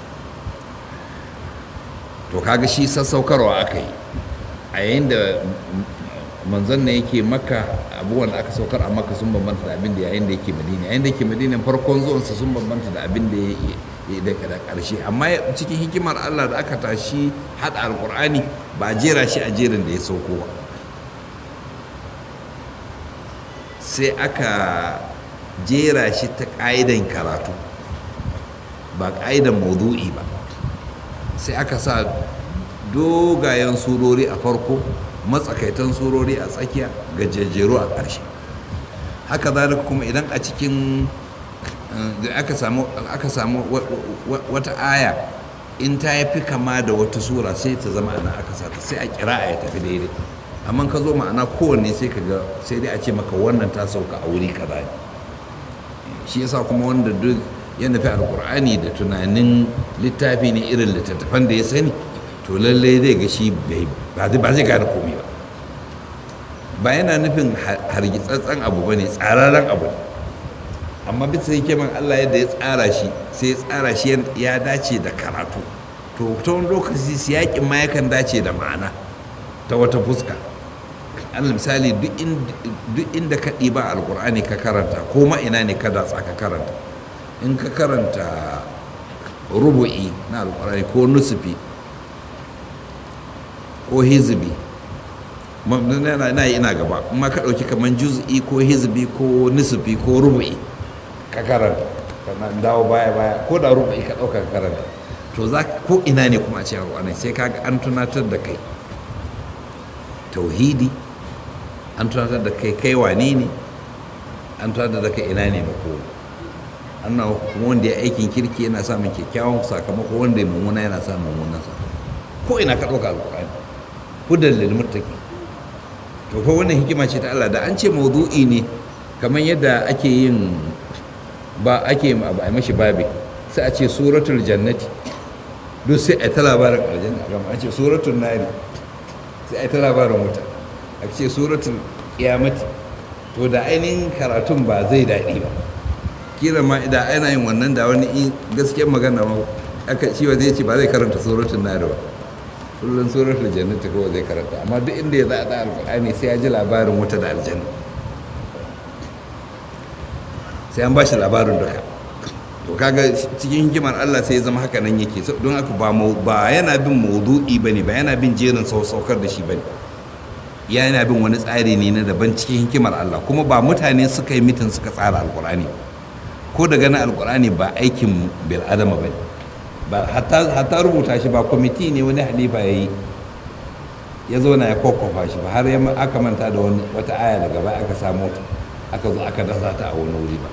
to kaga shi sassaukarwa aka yi a yayin da manzon ne yake maka abubuwan da aka saukar a maka sun bambanta da abin da yayin da yake madina yayin da yake madina farkon zuwansa sun bambanta da abin da ya da karshe amma cikin hikimar Allah da aka tashi hada alkur'ani ba a jera shi a jerin da ya sauko ba sai aka jera shi ta ƙa'idan karatu ba ƙa'idan maudu'i ba sai aka sa dogayen surori a farko matsakaitan surori a tsakiya gajejjeru a ƙarshe haka zalika kuma idan a cikin aka samu wata aya in ta yi fi kama da wata sura sai ta zama ana aka sata sai a kira a ya tafi daidai amma ka zo ma'ana kowanne sai ka ga sai dai a ce maka wannan ta sauka a wuri kaza ne shi yasa kuma wanda duk ya nufi alkur'ani da tunanin littafi ne irin littattafan da ya sani to lallai zai ga shi ba zai gane komai ba ba yana nufin hargitsatsen abu ba ne tsararren abu ne amma bisa hikiman Allah yadda ya tsara shi sai ya tsara shi ya dace da karatu to ta wani lokaci siyakin ma yakan dace da ma'ana ta wata fuska alal misali duk inda ka ɗiba alkur'ani ka karanta ko ma'ina ne ka datsa ka karanta in ka karanta rubu'i na alkur'ani ko nusufi ko hizbi na yi ina gaba kuma ka ɗauki kamar juz'i ko hizbi ko nusufi ko rubu'i ka karanta kana dawo baya baya ko da rubu'i ka ɗauka ka karanta to za ko ina ne kuma a cikin alkur'ani sai kaga an tunatar da kai tauhidi an tunatar da kai kai wane ne an tunatar da kai ina ne mako ana kuma wanda ya aikin kirki yana samun kyakkyawan sakamako wanda ya mummuna yana samun mummunan sakamako ko ina ka ɗauka alƙur'ani hudan lil muttaqi to ko wannan hikima ce ta Allah da an ce mawdu'i ne kamar yadda ake yin ba ake ba a mashi babi sai a ce suratul jannati duk sai a ta labarin aljanna gama an ce suratul nari sai a ta labarin wuta a ce suratul kiyamati to da ainihin karatun ba zai daɗi ba kira ma da ana yin wannan da wani gaskiyar magana ma aka cewa zai ce ba zai karanta suratul nari ba kullum suratul jannati kawai zai karanta amma duk inda ya zaɗa alƙur'ani sai ya ji labarin wuta da aljanna sai an ba shi labarin duka to to kaga cikin hikimar Allah sai ya zama haka nan yake don haka ba ba yana bin maudu'i bane ba yana bin jerin saukar da shi bane yana bin wani tsari ne na daban cikin hikimar Allah kuma ba mutane suka yi mitin suka tsara alkur'ani ko da ganin alkur'ani ba aikin bil adama bane ba hatta rubuta shi ba kwamiti ne wani halifa ya yi ya zo na ya kwakwafa shi ba har aka manta da wata aya daga baya aka samu aka zo aka dasa ta a wani wuri ba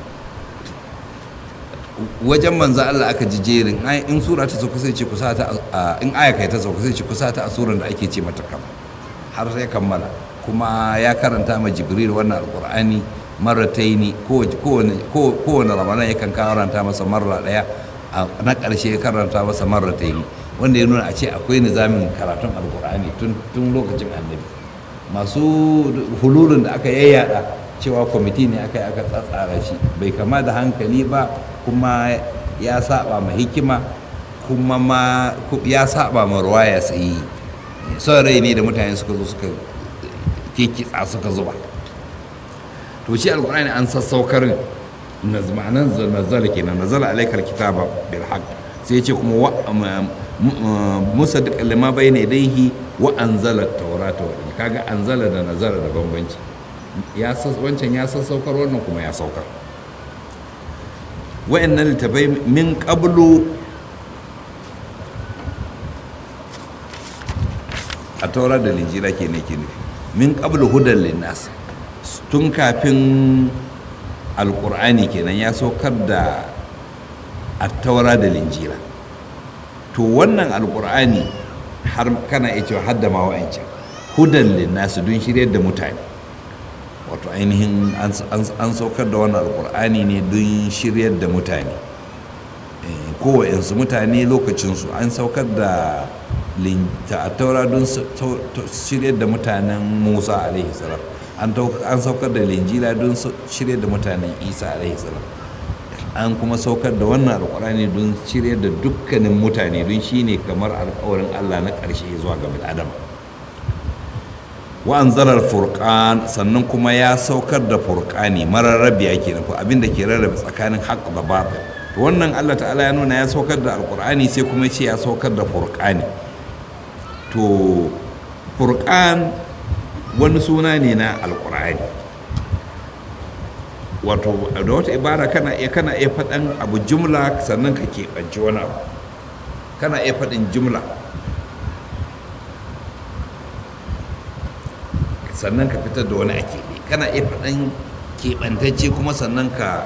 wajen manzo Allah aka ji jerin in sura ta sauka sai ce kusa ta in aya kai ta sauka sai ce kusa ta a suran da ake ce mata kam har sai kammala kuma ya karanta ma jibril wannan alqur'ani marrataini kowane ramadan yakan karanta masa marra daya na ƙarshe ya karanta masa marrataini wanda ya nuna a ce akwai nizamin karatun alqur'ani tun lokacin annabi masu hululun da aka yayyada cewa kwamiti ne aka yi aka tsatsara shi bai kama da hankali ba kuma ya saba ma hikima kuma ma ya saba ma ruwaya sai son rai ne da mutane suka zo suka kikitsa suka zuba to shi alkur'ani an sassaukar nazmanan nazala kenan nazala alaikal kitaba bil haqq sai ce kuma musaddiq lima bayna yadayhi wa anzala at-taurata wa kaga anzala da nazala da bambanci ya wancan ya sassaukar wannan kuma ya saukar wa'annan littafai min qablu a taura da linjira ke ne ke nufi min qablu hudan linnas tun kafin alkur'ani kenan ya saukar da a taura da linjira to wannan alkur'ani har kana iya cewa har da ma wa'ancan hudan linnas don shiryar da mutane wato ainihin an saukar da wannan alkur'ani ne don shiryar da mutane kowayensu mutane lokacinsu an saukar da taura don shiryar da mutanen musa alaihi salam an saukar da linjila don shiryar da mutanen isa alaihi salam an kuma saukar da wannan alkur'ani don shiryar da dukkanin mutane don shine kamar alkawarin allah na ƙarshe zuwa ga bil'adama wa'an zarar furqan sannan kuma ya saukar da furqani mararrabiya kenan ko abin da ke rarrabe tsakanin haqq da batil to wannan Allah ta'ala ya nuna ya saukar da alqur'ani sai kuma ce ya saukar da furqani to furqan wani suna ne na alqur'ani wato da wata ibara kana iya kana iya faɗan abu jumla sannan ka keɓanci wani abu kana iya faɗin jumla sannan ka fitar da wani a keɓe kana iya faɗan keɓantacce kuma sannan ka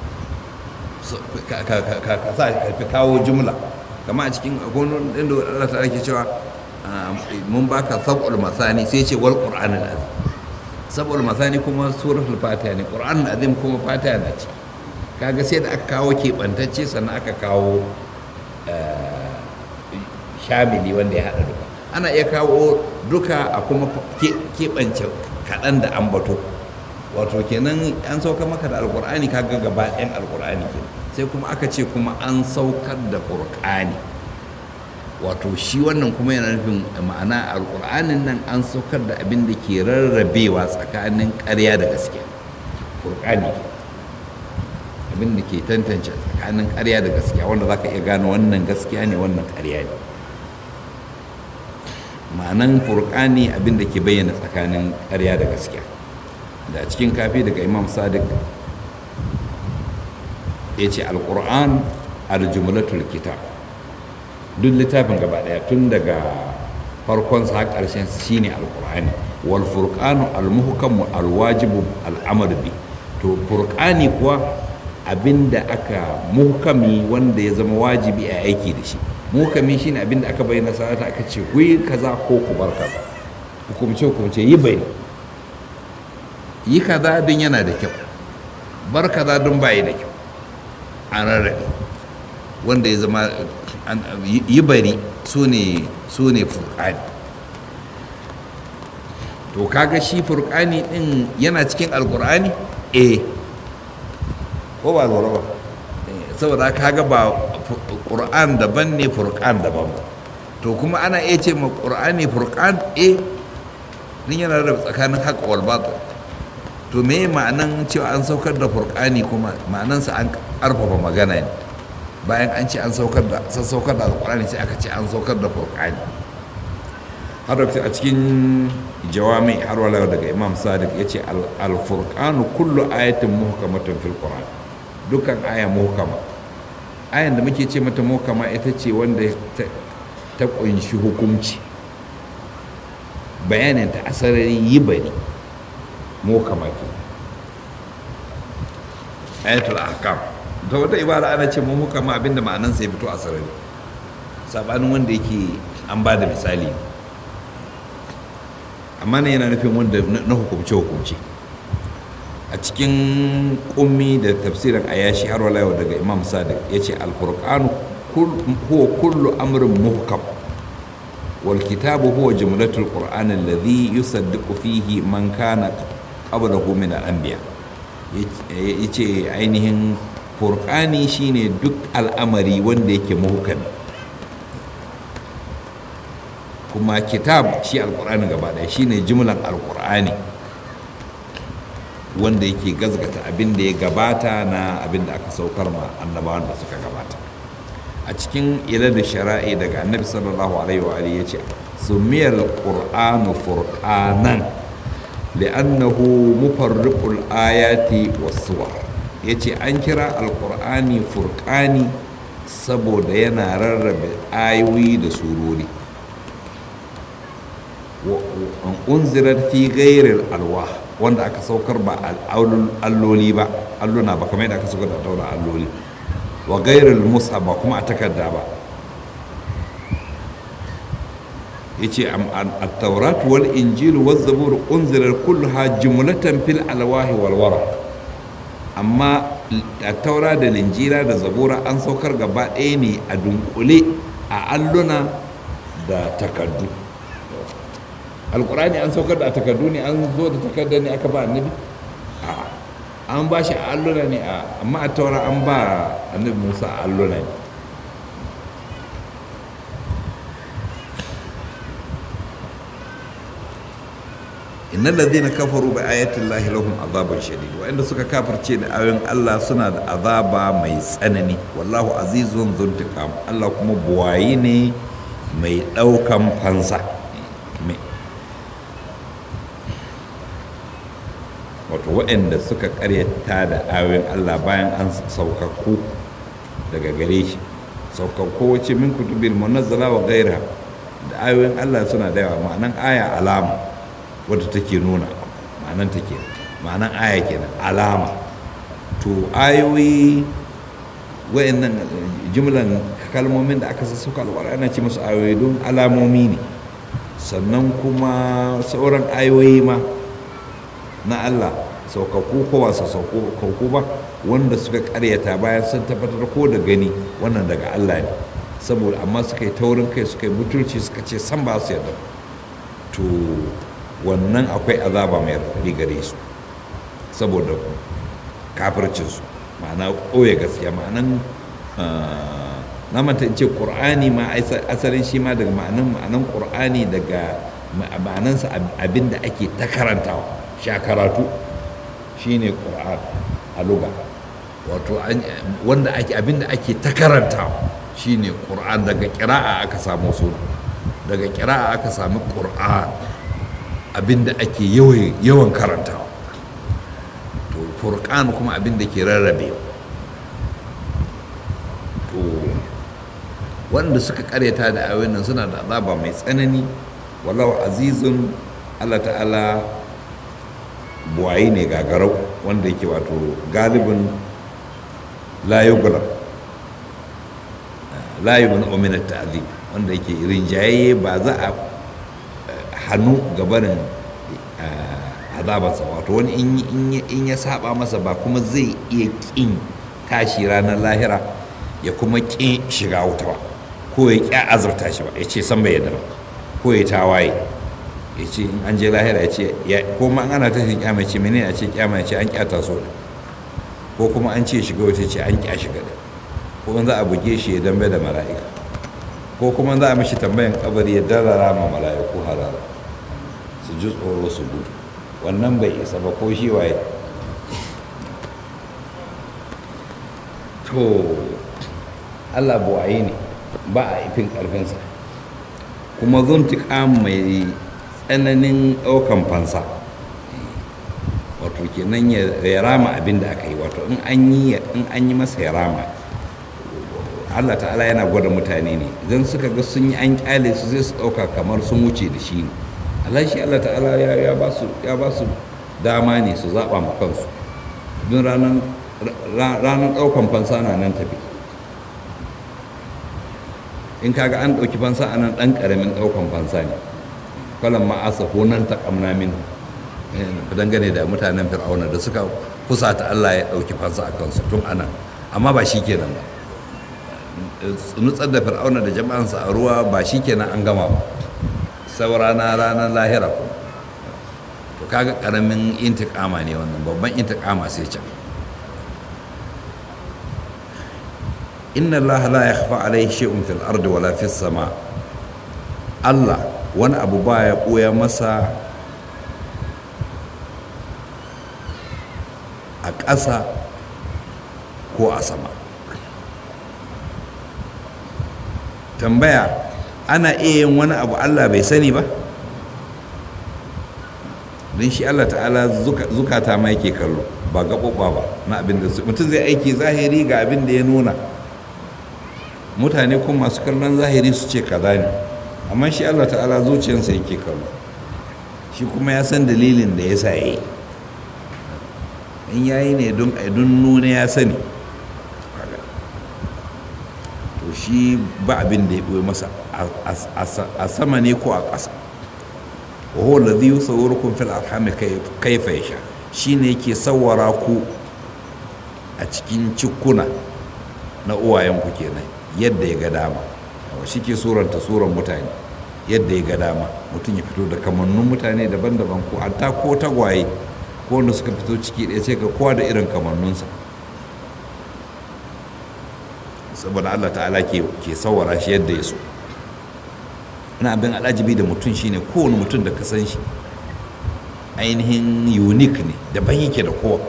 sa ka kawo jumla kama a cikin agonin inda Allah ta ake cewa mun baka sab'ul masani sai ce wal qur'anul azim sab'ul masani kuma suratul fatiha ne qur'anul azim kuma fatiha na ciki kaga sai da aka kawo keɓantacce sannan aka kawo shamili wanda ya haɗa duka ana iya kawo duka a kuma keɓance kaɗan da ambato wato kenan an saukar maka da alkur'ani kaga gaba ɗayan alkur'ani ke sai kuma aka ce kuma an saukar da ƙur'ani wato shi wannan kuma yana nufin ma'ana alkur'anin nan an saukar da abin da ke rarrabewa tsakanin ƙarya da gaskiya ƙur'ani abin da ke tantance tsakanin ƙarya da gaskiya wanda za ka iya gane wannan gaskiya ne wannan ƙarya ne ma'anan furqani abin da ke bayyana tsakanin ƙarya da gaskiya da cikin kafi daga imam sadiq ya ce alƙur'an aljumlatul kitab duk littafin gaba ɗaya tun daga farkon sa ƙarshen shine alƙur'ani wal furqanu almuhkamu alwajibu al'amr bi to furqani kuwa abinda aka muhkami wanda ya zama wajibi a aiki da shi muhkami shine abinda aka bayyana sa'ata aka ce ku yi kaza ko ku bar kaza hukumce hukumce yi bai yi kaza don yana da kyau bar kaza don bayi da kyau an rarrabe wanda ya zama yi bari su ne su ne furqani to kaga shi furqani din yana cikin alqur'ani eh ko ba lura ba saboda kaga ba ƙur'an daban ne furqan daban ba to kuma ana iya ce ma ƙur'ani furqan eh din yana da tsakanin haqq wal batil to me ma'anan cewa an saukar da furqani kuma ma'anansa an ƙarfafa magana ne bayan an ce an saukar da san saukar da alqur'ani sai aka ce an saukar da furqani har a cikin jawami har wala daga imam sadiq ya ce al-furqanu kullu ayatin muhkamatun fil qur'an dukkan aya muhkama ayan da muke ce mata muhkama ita ce wanda ta kunshi hukunci bayanin ta asarari yi bari muhkama ke ayatul ahkam ta wata ibara ana ce muhkama abinda ma'anan sai fito asarari sabanin wanda yake an ba da misali amma ne yana nufin wanda na hukumce-hukumce a cikin kummi da tafsirin ayashi har wala yau daga imam sadiq ya ce alfurqanu huwa kullu amrin muhkam wal kitabu huwa jumlatul qur'an alladhi yusaddiqu fihi man kana qablahu min al-anbiya yace ainihin furqani shine duk al'amari wanda yake muhkami kuma kitab shi alqur'ani gaba daya shine jumlan alqur'ani wanda yake gazgata abin da ya gabata na abin da aka saukar ma annabawan da suka gabata a cikin ilal shara'i daga annabi sallallahu alaihi wa alihi yace sumiyal qur'anu furqanan li'annahu mufarriqul ayati was-suwar yace an kira alqur'ani furqani saboda yana rarrabe ayoyi da surori unzirar fi gairar alwa wanda aka saukar ba alloli ba alluna ba kamar yadda aka saukar da daura alloli wa gairar musa ba kuma a takarda ba ya ce a-taurat wal injil wal zabur unzirar kulluha jumlatan fil alwahi walwara amma a taura da linjira da zabura an saukar gaba ɗaya ne a dunkule a alluna da takardu alkurani an saukar da a takardu ne an zo da takarda ne aka ba annabi an ba shi a alluna ne amma a taura an ba annabi musa a alluna ne innal ladhina kafaru bi ayati llahi lahum adhabun shadid wa'anda suka kafirce da ayoyin Allah suna da azaba mai tsanani wallahu azizun zuntiqam Allah kuma buwayi ne mai daukan fansa wato waɗanda suka karyata da ayoyin Allah bayan an saukakku daga gare shi saukakku wace min kutubil munazzala wa gaira da ayoyin Allah suna da yawa ma'anan aya alama wadda take nuna ma'anan take ma'anan aya kenan alama to ayoyi wayannan jumlan kalmomin da aka sassauka alƙur'ani ana ce musu ayoyi don alamomi ne sannan kuma sauran ayoyi ma na Allah saukaku ko ba saukaku ba wanda suka karyata bayan sun tabbatar ko da gani wannan daga Allah ne saboda amma suka yi taurin kai suka yi butulci suka ce san ba su yarda to wannan akwai azaba mai raɗaɗi gare su saboda kafircinsu ma'ana ɓoye gaskiya ma'anan na manta in ce ƙur'ani ma asalin shi ma daga ma'anan ma'anan ƙur'ani daga ma'anansa abin da ake ta karantawa sha karatu shine ƙur'an a luga wato wanda ake abin da ake ta karantawa shine ƙur'an daga ƙira'a aka samu suna daga ƙira'a aka sami ƙur'an abinda ake yawan karantawa to furqan kuma abinda ke rarrabe to wanda suka karyata da ayoyin nan suna da azaba mai tsanani wallahu azizun Allah ta'ala buwayi ne gagarau wanda yake wato galibin la yughlab la yumnu min at-ta'zib wanda yake rinjaye ba za a hannu gabanin azabarsa wato wani in ya saba masa ba kuma zai iya ƙin tashi ranar lahira ya kuma ƙin shiga wuta ba ko ya ƙi azurta shi ba ya ce san bai yadda ba ko ya tawaye ya ce in an je lahira ya ce ko ma ana tashin kyama ce menene a ce kyama ya ce an kyata so da ko kuma an ce shiga wuta ce an kya shiga da ko za a buge shi ya dambe da mala'ika ko kuma za a mishi tambayan kabari ya darara ma mala'iku harara su ji tsoro su gudu wannan bai isa ba ko shi waye to allah buwaye ne ba a ifin ƙarfinsa kuma zuntuka mai tsananin ɗaukan fansa wato kenan ya rama abin da aka yi wato in an yi masa ya rama Allah ta'ala yana gwada mutane ne idan suka ga sun yi an kyale su zai su ɗauka kamar sun wuce da shi ne Allah shi Allah ta'ala ya ba su dama ne su zaɓa ma kansu don ranar ɗaukan fansa na nan tafi in kaga an ɗauki fansa a nan ɗan ƙaramin ɗaukan fansa ne kwalan ma'asa ko nan ta ƙamna min dangane da mutanen fir'auna da suka kusata Allah ya ɗauki fansa a kansu tun ana amma ba shi kenan ba nutsar da fir'auna da jama'ansa a ruwa ba shi kenan an gama ba saura na ranar lahira ko to kaga karamin intikama ne wannan babban intikama sai can inna allaha la yakhfa alayhi shay'un fil ardi wala fis sama Allah wani abu baya ɓoya masa a ƙasa ko a sama tambaya ana iya yin wani abu Allah bai sani ba don shi Allah ta'ala zukata ma yake kallo ba gaɓoɓa ba na abin da su mutum zai aiki zahiri ga abin da ya nuna mutane kuma masu kallon zahiri su ce kaza ne amma shi Allah ta'ala zuciyarsa yake kallo shi kuma ya san dalilin da ya sa ya yi in yayi ne don aidun nuna ya sani to shi ba abin da ya ɓoye masa a sama ne ko a ƙasa wa huwa alladhi yusawwirukum fil arhami kayfa yasha shine yake sawwara ku a cikin cikuna na uwayenku kenan yadda ya ga dama shi ke suranta suran mutane yadda ya ga dama mutum ya fito da kamannun mutane daban-daban ko hatta ko tagwaye ko wanda suka fito ciki ɗaya sai ga kowa da irin kamannunsa saboda allah ta'ala ke sawara shi yadda ya so ina abin alajibi da mutum shine kowane mutum da ka san shi ainihin unique ne daban yake da kowa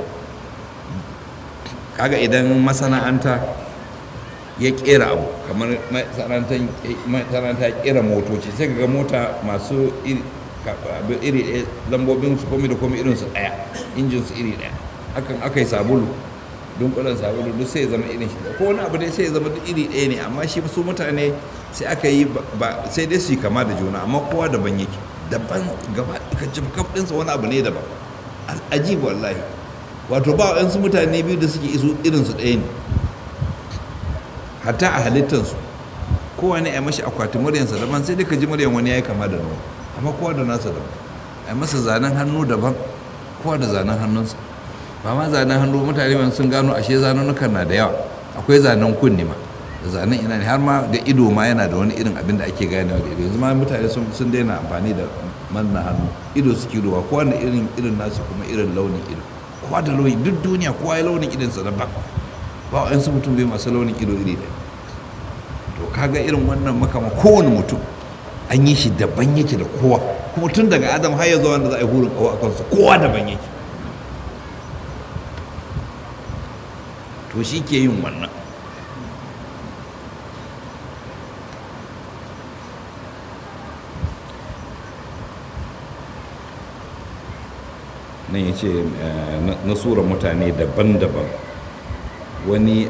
kaga idan masana'anta ya kera abu kamar masana'anta ya kera motoci sai ga mota masu iri ɗaya lambobin su komi da komi irin su ɗaya injin su iri ɗaya hakan aka yi sabulu dunkulen sabulu duk sai ya zama irin shi ko wani abu dai sai ya zama duk iri ɗaya ne amma shi su mutane sai aka yi ba sai dai su yi kama da juna amma kowa daban yake daban gaba ka jim kaf ɗinsa wani abu ne daban al'ajibu wallahi wato ba wa'yansu mutane biyu da suke isu irin su ɗaya ne hatta a halittansu kowa ne a mashi akwati muryansa daban sai dai ka ji muryan wani ya yi kama da nawa amma kowa da nasa daban a masa zanen hannu daban kowa da zanen hannunsa ba ma zanen hannu mutane ban sun gano ashe zanenukan na da yawa akwai zanen kunni ma da zanen ina ne har ma da ido ma yana da wani irin abin da ake ganewa da ido yanzu ma mutane sun daina amfani da manna hannu ido suke ruwa kowa da irin irin nasu kuma irin launin ido kowa da launi duk duniya kowa ya launin idonsa daban ba wa yansu mutum bai masu launin ido iri ɗaya to kaga irin wannan makama kowane mutum an yi shi daban yake da kowa kuma tun daga adam har ya zuwa wanda za a yi hurin kawo a kansu kowa daban yake to shi ke yin wannan nan ya ce na sura mutane daban-daban wani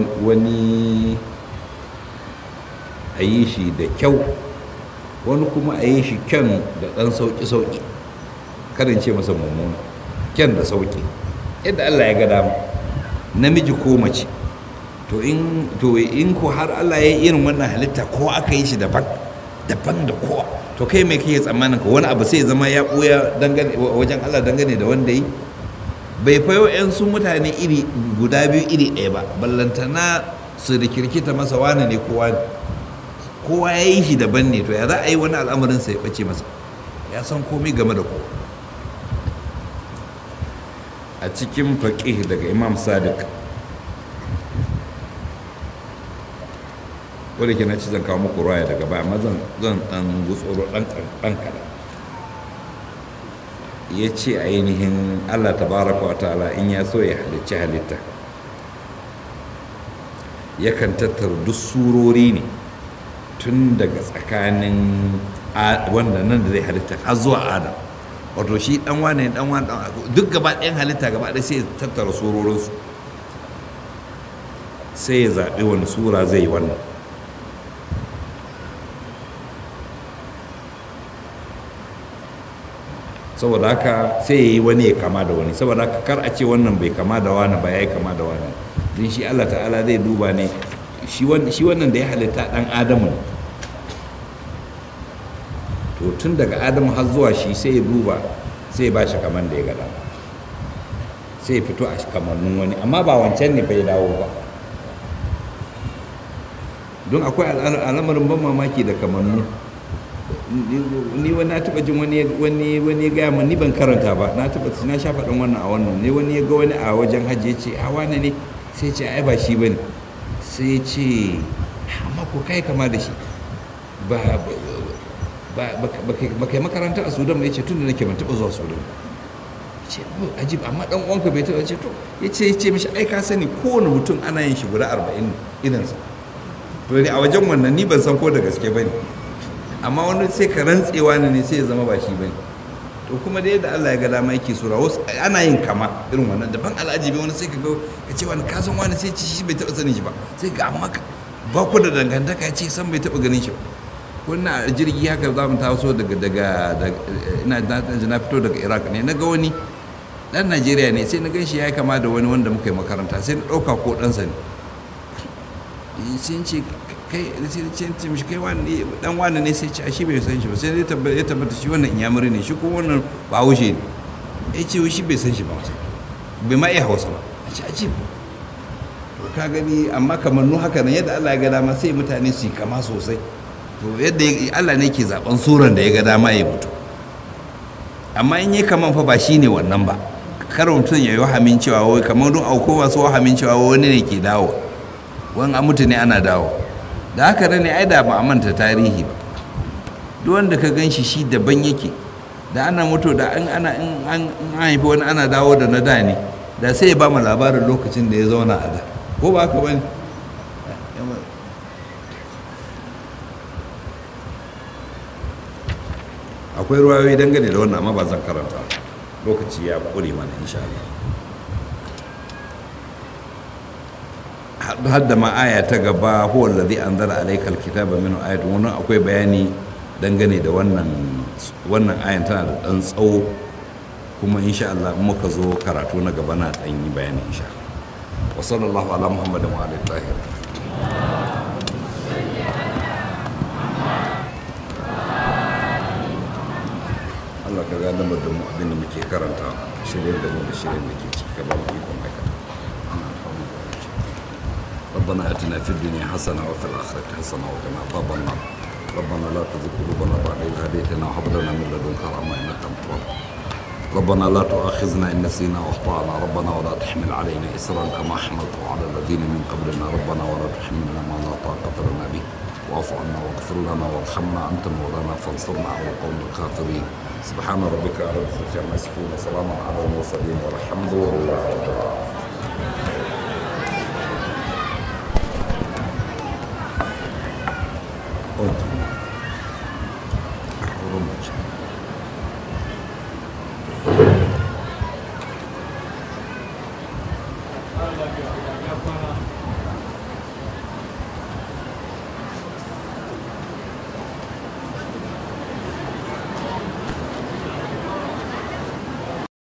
a yi shi da kyau wani kuma a yi shi kyan da ɗan sauƙi-sauƙi karin ce masa mummuna kyan da sauƙi yadda allah ya ga dama namiji ko mace to in to in ko har allah ya yi irin wannan halitta ko aka yi shi daban daban da kowa to kai mai kake tsammanin ka wani abu sai zama ya ɓoya wajen allah dangane da wanda yi bai fayo 'yan su mutane iri guda biyu iri ɗaya ba ballantana su da kirkita masa wane ne kowa ne kowa ya yi shi daban ne to ya za a yi wani al'amarin sai ya ɓace masa ya san komai game da kowa a cikin faƙih daga imam sadiq wadda ke na ci zan kawo muku raya daga baya amma zan ɗan gutsoro ɗan kaɗan ya ce ainihin allah tabaraka wa ta'ala in ya so ya halicci halitta yakan tattara duk surori ne tun daga tsakanin wanda nan da zai halitta har zuwa adam wato shi dan wane dan wane duk gaba ɗayan halitta gaba ɗaya sai ya tattara surorinsu sai ya zaɓi wani sura zai yi wannan saboda haka sai ya yi wani ya kama da wani saboda haka kar a ce wannan bai kama da wani ba ya yi kama da wani don shi allah ta'ala zai duba ne shi wannan da ya halitta ɗan adamu ne to tun daga adamu har zuwa shi sai ya duba sai ya ba shi kaman da ya gada sai ya fito a kamannin wani amma ba wancan ne bai dawo ba don akwai al'amarin ban mamaki da kamannu ni wani na taba jin wani wani wani gaya ni ban karanta ba na taba na sha faɗin wannan a wannan ne wani ya ga wani a wajen hajji ya ce a wane ne sai ce ai ba shi bane sai ce amma ko kai kama da shi ba ba kai makaranta a sudan ba ya ce tun da nake ban taba zuwa sudan ce ajib amma dan uwanka bai taba ce to ya ce ya ce mishi ai ka sani kowane mutum ana yin shi guda arba'in irinsa to ne a wajen wannan ni ban san ko da gaske bane amma wani sai ka rantsewa ne ne sai ya zama ba shi bane to kuma da yadda Allah ya ga dama yake sura wasu ana yin kama irin wannan daban al'ajibi wani sai ka ga ka ce wani kasan wani sai ci shi bai taba sanin shi ba sai ga amma ba ku da dangantaka ya ce san bai taba ganin shi ba wannan jirgi haka za mu taso daga daga ina na fito daga Iraq ne na ga wani dan Najeriya ne sai na gan shi ya kama da wani wanda muka yi makaranta sai na ɗauka ko ɗansa ne sun ce kai sai ce mishi kai wani dan wani ne sai ce a shi bai san shi ba sai ya tabbata shi wannan inyamuri ne shi ko wannan ba haushe ne ya ce shi bai san shi ba wasa bai ma iya hausa ba a ce a ce to ka gani amma kamar nu haka nan yadda Allah ya ga dama sai mutane su yi kama sosai to yadda Allah ne ke zaben suran da ya ga dama ya mutu amma in yi kaman fa ba shi ne wannan ba kar mutum ya yi wahamin cewa wai kamar don auko masu wahamin cewa wani ne ke dawo wani a mutu ne ana dawo da haka ne ai da ba a manta tarihi ba duk wanda ka gan shi shi daban yake da ana mutu da an ana in an haifi wani ana dawo da na da ne da sai ya ba mu labarin lokacin da ya zauna a da ko ba haka bane akwai ruwayoyi dangane da wannan amma ba zan karanta lokaci ya ƙure mana insha Allah hadda ma aya ta gaba huwa allazi anzala alaykal kitaba minhu ayatun wannan akwai bayani dangane da wannan wannan ayan tana da dan tsawo kuma insha Allah in muka zo karatu na gaba na dan yi bayani insha Allah wa sallallahu ala muhammadin wa alihi tahir Allah ka ga lamar da mu abin da muke karanta shirye da mu da shirye da ke ciki ka ba mu ikon aikata ربنا اتنا في الدنيا حسنه وفي الاخره حسنه وقنا عذاب النار ربنا لا تزغ قلوبنا بعد إذ هديتنا وهب لنا من لدنك رحمه انك انت الوهاب ربنا لا تؤاخذنا ان نسينا واخطانا ربنا ولا تحمل علينا اسرا كما حملته على الذين من قبلنا ربنا ولا تحملنا ما لا طاقه لنا به واعف عنا واغفر لنا وارحمنا انت مولانا فانصرنا على القوم الكافرين سبحان ربك رب العزه عما يصفون وسلام على المرسلين والحمد لله رب العالمين Ótimo. Romântico. Allah ya